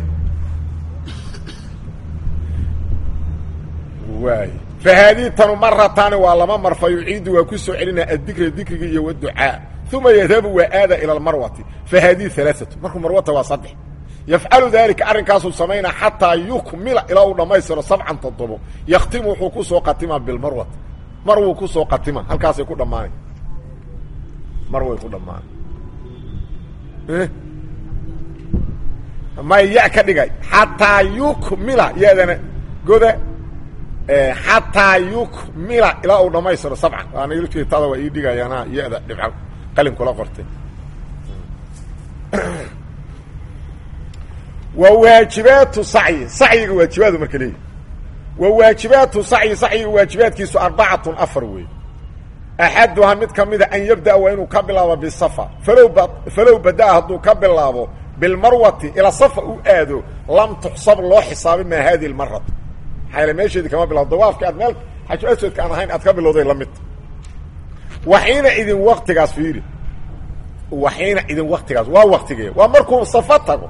A: waay fa haadihi tanu marataani waa laba mar fa yuciidu waa ku soo celinaa addikra dikriga iyo waducaa uma yadhabu waa aada ila almarwati fa haadihi alaaatu markuu marwata waa saddex yafcalu daalika arrinkaasuu samaynaa xataa yukmila ilaa uu dhammaystiro sabcan toddobo yaktimu wuxuu ku soo qatimaa bilmarwati mar wuu ku soo qatima halkaasay ku dhammaanay mar way ku dhammaanay may ya ka dhigay xataa yukmila yadana goda xataa yukmila ilaa uu dhammaystiro sabcan waanagtada waa ii dhigayaana ya-da dhibca qalin kula qortay wa waajibaatu sacyi sacyiga waajibaadu marka leeyahy wa waajibaatu sacyi sacyiga waajibaadkiisu arbacatun afar weey axaduhaa mid ka mida an yabda'a waa inuu ka bilaabo bisafa falow ba falow bada'a hadduu ka bilaabo bilmarwati ilaa safa u aado lam tuxsab loo xisaabi maa hadihi lmaratu maxaa yaele meesheedii kama bilabo dawaafka aad meel xaju aswadka aan ahayn aad ka bilowday la midta waxiina idin waktigaas fiiri waxiina idin waktigaas waa waktigee waa markuu safa tago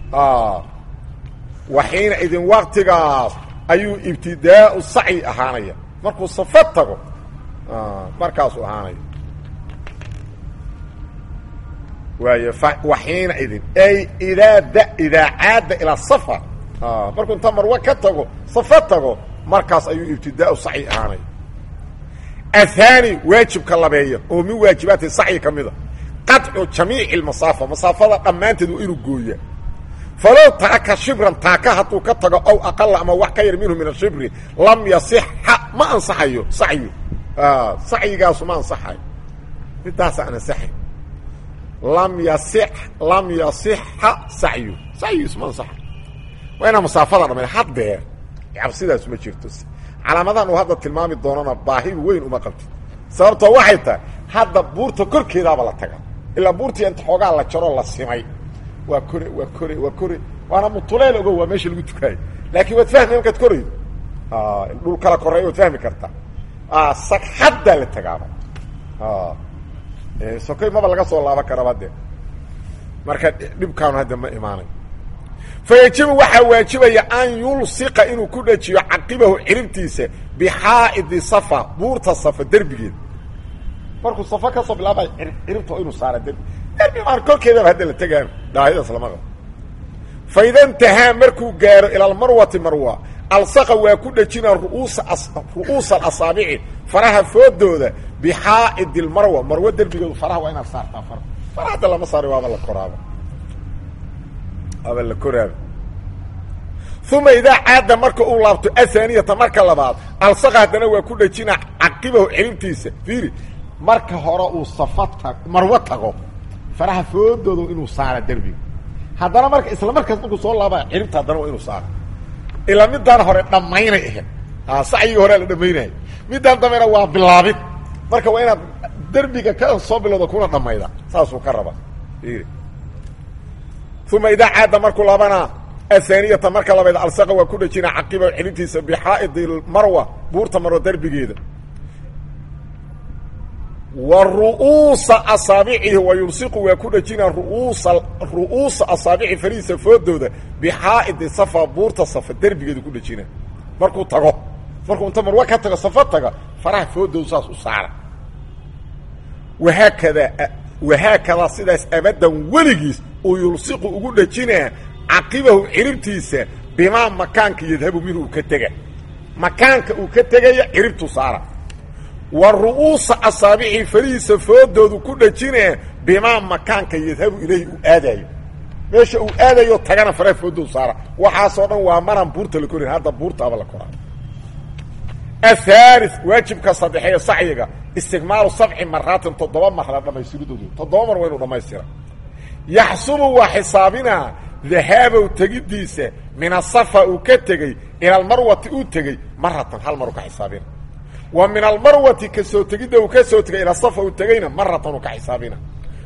A: waxiina idin waktigaas ayuu ibtidaau sacyi ahaanaya markuu safa tago markaasuu ahaanaya waay waxiina idin ay idaa d idaa caada ilaa safa markuu inta marwe ka tago safa tago markaas ayuu ibtidaau sacyi ahaanaya ahaani waajibka labeeya oo min waajibaati sacyi ka mida qaطcu jamiici masaafa masaafada dhammaanteed waa inuu gooya falow taraka shibran taaka hadduu ka tago ow aqala ama wax ka yar minhu min ashibri lam yasixa ma ansaxayo sacyu sacyigaasu ma ansaxayo midaasa aan ansaxay lam yasi lam yasixa sacyu sacyigiisu ma ansaxayo waa inaa masaafada dhamay haddeer cabsidaas ma jirto calaamadahan uu hadda tilmaami doonana baahi weyn uma qabtid sababtoo waxay tahay hadda buurta korkeedaaba la taga ilaa buurtii inta xoogaa la jaroo la simay waa kore waa kore waa kore waana mutuleel ogo waa meesha lagu tukaayo laakiin waad fahmi markaad koraydo dhul kala koreeya waad fahmi kartaa sagxaddaa la tagaaba sokoy maba laga soo laaban karaba de marka dhibkaanu hadda ma imaanayo fayajibu waxaa waajibaya an yulsiqa inuu ku dhajiyo caqibahu ciribtiisa bixaa'idi safa buurta safa derbigeeda markuu safa ka soo bilaabay ciribta inuu saara derbi derbi maan korkeedaba hadda la tegaan dhaahidaas lama qabo fa ida intahaa markuu gaaro ila almarwati marwa alsaqa waa ku dhajina ru'uusa ru'uusa alasaabici faraha foodooda bixaa'idi lmarwa marwo derbigeedu faraha waa inaad saartaa fara fara hadda lama saari waaba la koraaba waaba la koraaba uma idaa caada marka uu laabto ahaaniyata marka labaad alsaqa haddana waa ku dhajina caqibahu ciribtiisa fiiri marka hore uu safa ta marwo tago faraha foodooda inuu saara derbiga haddana marka isla markaas markuu soo laabaya ciribta haddana waa inuu saara ilaa midaan hore dhammaynay ahayd sacyigii horea la dhammaynayo midaan dambena waa bilaabid marka waa inaad derbiga ka soo bilowda kuna dhammayda saasuu ka raba uma idaa caada markuu laabana ahaaniyata marka labayd alsaqa waa ku dhajina caqiba xilintiisa bixaa'idi marwa buurta marwa derbigeeda wa ru'uusa asaabicihi wa yulsiqu waa ku dhajina ruuusa ru'uusa asaabici farihiisa foodooda bixaa'idi safa buurta safa derbigeedu ku dhajina markuu tago markuu inta marwa ka tago safa taga faraha foodoodu saas u saara wahaakada wahaakadaa sidaas abadan weligiis uu yulsiqu ugu dhajinaa caqibahu ciribtiisa bimaa makaanka yadhabu minhu uu ka tega makaanka uu ka tegaya ciribtu saara wa ru'uusa asaabici farihiisa foodoodu ku dhajinaa bimaa makaanka yadhabu ilayhi uu aadaayo meesha uu aadayo tagana faraha foodoodu saara waxaasoo dhan waa maraan buurta la korin hadda buurtaaba la koraa ahaali waajibka saddexeeyo sacyiga istigmaalu sabci maraatin toddoba mar la dhammaystiridoodu toddoba mar waa inu dhammaystira yaxsubu waa xisaabinaa dahaabow tegiddiisa min asafa uu ka tegey ila almarwati uu tegey maratan hal mar uu ka xisaabina wa min almarwati ka soo tegidda uu ka soo tegay ila safa uu tegeyna maratan uu ka xisaabina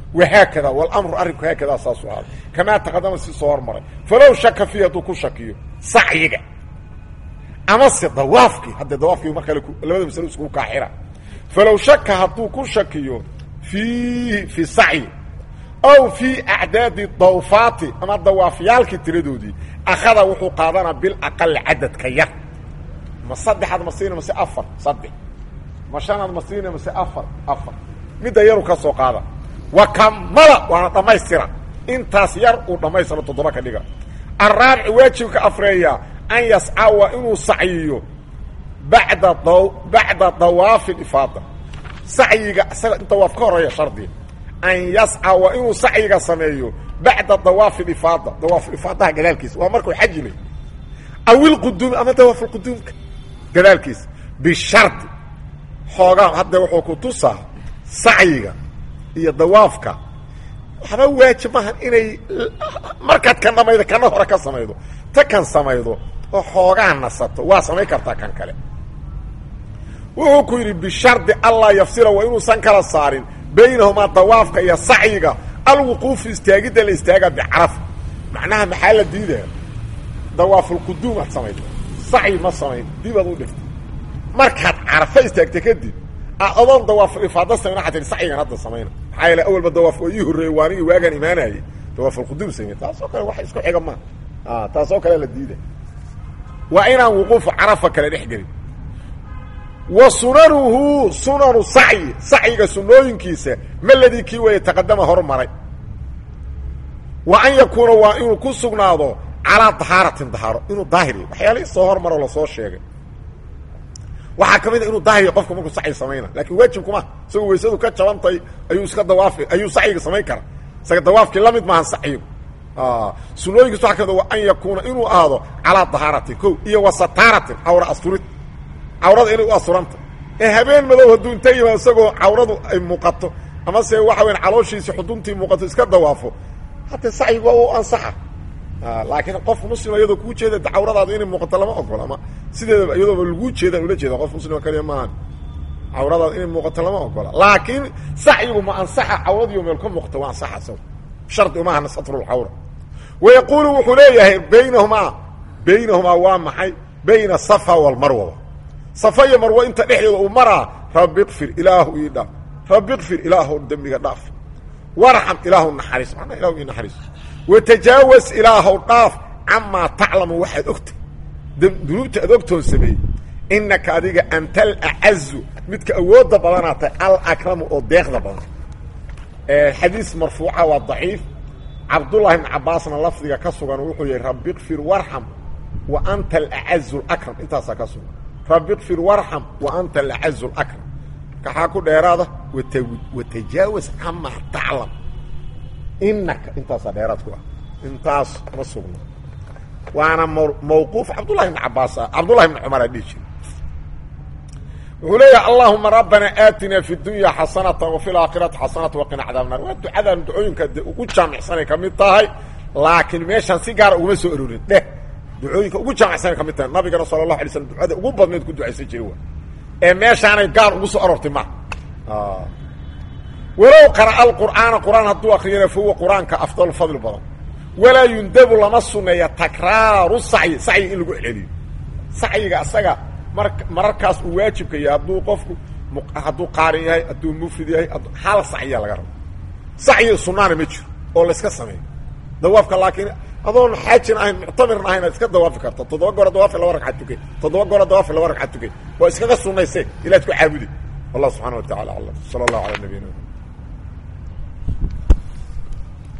A: wahaakada walamru arrinku haakadaa saasu ahaaday kamaa taqadama si soo hormaray falow shaka fiihi hadduu ku shakiyo sacyiga amase dawaafkii haddee dawaafkii mar kale labada masalo iskugu kaaxira falow shaka hadduu ku shakiyo fiihi fi sacyi aw fii acdaadi dawfaati ama dawaafyaalkii tiradoodii akhada wuxuu qaadanaa bilaqali cadadka yar ma saddexaad ma siina mase afar saddex ma shanaad ma siina mase afar afar midda yaru ka soo qaada wa kamala waana dhammaystira intaas yar uu dhammaystiro toddoba ka dhiga araabici waajibka afreeya an yasca waa inuu sacyiyo bada bacda dawaafi ifaada sacyiga isaga dawaaf ka horeeya shardiga an yasca waa inuu sacyiga sameeyo bacda dawaafi ifaada dawaaf ifaadaha gadaalkiisa waa markuu xajilay aw ilquduumi ama dawaaf lquduumka gadaalkiisa bishardi xoogaa hadda wuxuu ku tusaa sacyiga iyo dawaafka waxba waajib maahan inay markaad kan dhamaydo kana hore ka samaydo ta kan samaydo oo xoogaa nasato waa samayn kartaa kan kale wuxuu ku yidhi bishardi allaa yafsila waa inuusan kala saarin baynahumaa dawaafka iyo sacyiga alwuquufu istaagidda la istaaga bicarafa macnaha maxaa la diidaya dawaafulquduum aad samaydo sacyi ma samayn dibaad u dhiftay markaad carafa istaagta kadib adoon dawaaful ifaada samayn waxaa tihi sacyigan hadda samayna maxaa yeele awalba dawaaf oo ii horreeyey waa anigii waagaan imaanayay dawaafulquduum samey taasoo kale wax isku xiga maaha taasoo kale la diiday waa inaan wuquufu carafa kale dhex gelin wa sunanuhu sunanu sacyi sacyiga sunooyinkiisa maladii kii weeye taqadama hormaray wa an yakuuna waa inuu ku sugnaado calaa dahaaratin dahaaro inuu daahiriyo waxyaalihii soo hormaro lasoo sheegay waxaa ka mid a inuu daahiriyo qofka markuu sacyi samayna lakin waajibkuma isagoo weysadu ka jabantay ayuu iska dawaafi ayuu sacyiga samayn karaa isaga dawaafkii la mid maahan sacyigu sunooyinkiis waa kamid wa an yakuuna inuu ahaado calaa dahaaratin ko iyo wa sataaratin cawra asturid cawrada inay u asuranta ee habeen madow hadduu inta yimaado isagoo cawradu ay muuqato ama se waxa weyan calooshiisi xuduntii muuqato iska dawaafo haddee sacyigu waa u ansaxa laakiin qof muslima iyadoo kuu jeeda cawradaadu inay muuqato lama ogola ama sideedaba iyadooba laguu jeedaan ula jeeda qof muslima kaliya maahan cawradaadu inay muuqato lama ogola laakiin sacyigu ma ansaxa cawradiiyo meel ka muuqato waa ansaxa isago shardi umahana satrulcawra wayaquulu wuxuu leeyahay baynahumaa baynahumaa waa maxay bayna safa walmarwa safa iyo marwo inta dhexdeeda uu maraa rabbi kfir ilaahu ii dhaaf rabbi kfir ilaahu dembiga dhaaf warxam ilaahu naxariis manaa ilahu ii naxariis watajaawas ilaahow dhaaf camaa taclamu waxaad ogtay dunuubta aad ogtoon sameeyey inaka adiga anta alacazu midka awoodda badanaa tahay alakramu oo deeqda badan xadiis marfuuca waa daciif cabdullahi ibn cabaasna lafdiga ka sugan wuxuu yihi rabbi kfir warxam wa anta alacazu lakram intaasaa ka sugan rabbi kfir warxam wa anta alacazu lakram kaxaa ku dheeraada watajaawas camaa taclam inaka intaasaa dheeraad ku ah intaas ma sugno waana mawquuf cabdullahi ibn cabaas ah cabdullahi ibn cumar aa dhihi jira wuxuu leeyahay allahuma rabbana aatina fi dunya xasanata wafi laakhirati xasanata waqina cadaab naar waa ducadan ducooyinka de ugu jaamicsanay ka mid tahay laakiin meeshaan si gaara uguma soo arorin dheh ducooyinka ugu jaamicsanay ka mid tahay nabigana sala allahu alay slam ducada ugu badnayd ku ducaysan jira wa ee meeshaanay gaar ugu soo aroortay ma walow qara'a alqur'aana qur'aan hadduu akriyana fa huwa qur-aanka afdal fadli badan walaa yundabu lama suneeya takraaru sacyi sacyi in lagu celceliyo sacyiga asaga mar mararkaas uu waajibka yahay hadduu qofku hadduu qaarin yahay hadduu mufrid yahay hal sacyiya laga rabo sacyi sunaana ma jiro oo layska sameeyo dawaafka laakiin adoon xaajin ahayn muctamirn ahayn aad iska dawaafi karta toddoba goora dawaafi laba ragcad tukay toddoba goora dawaafi laba ragcad tukay waa iskaga sunayse ilaad ku caabudi wallah subxana wa tacala aclam sala allahu ala nabiyina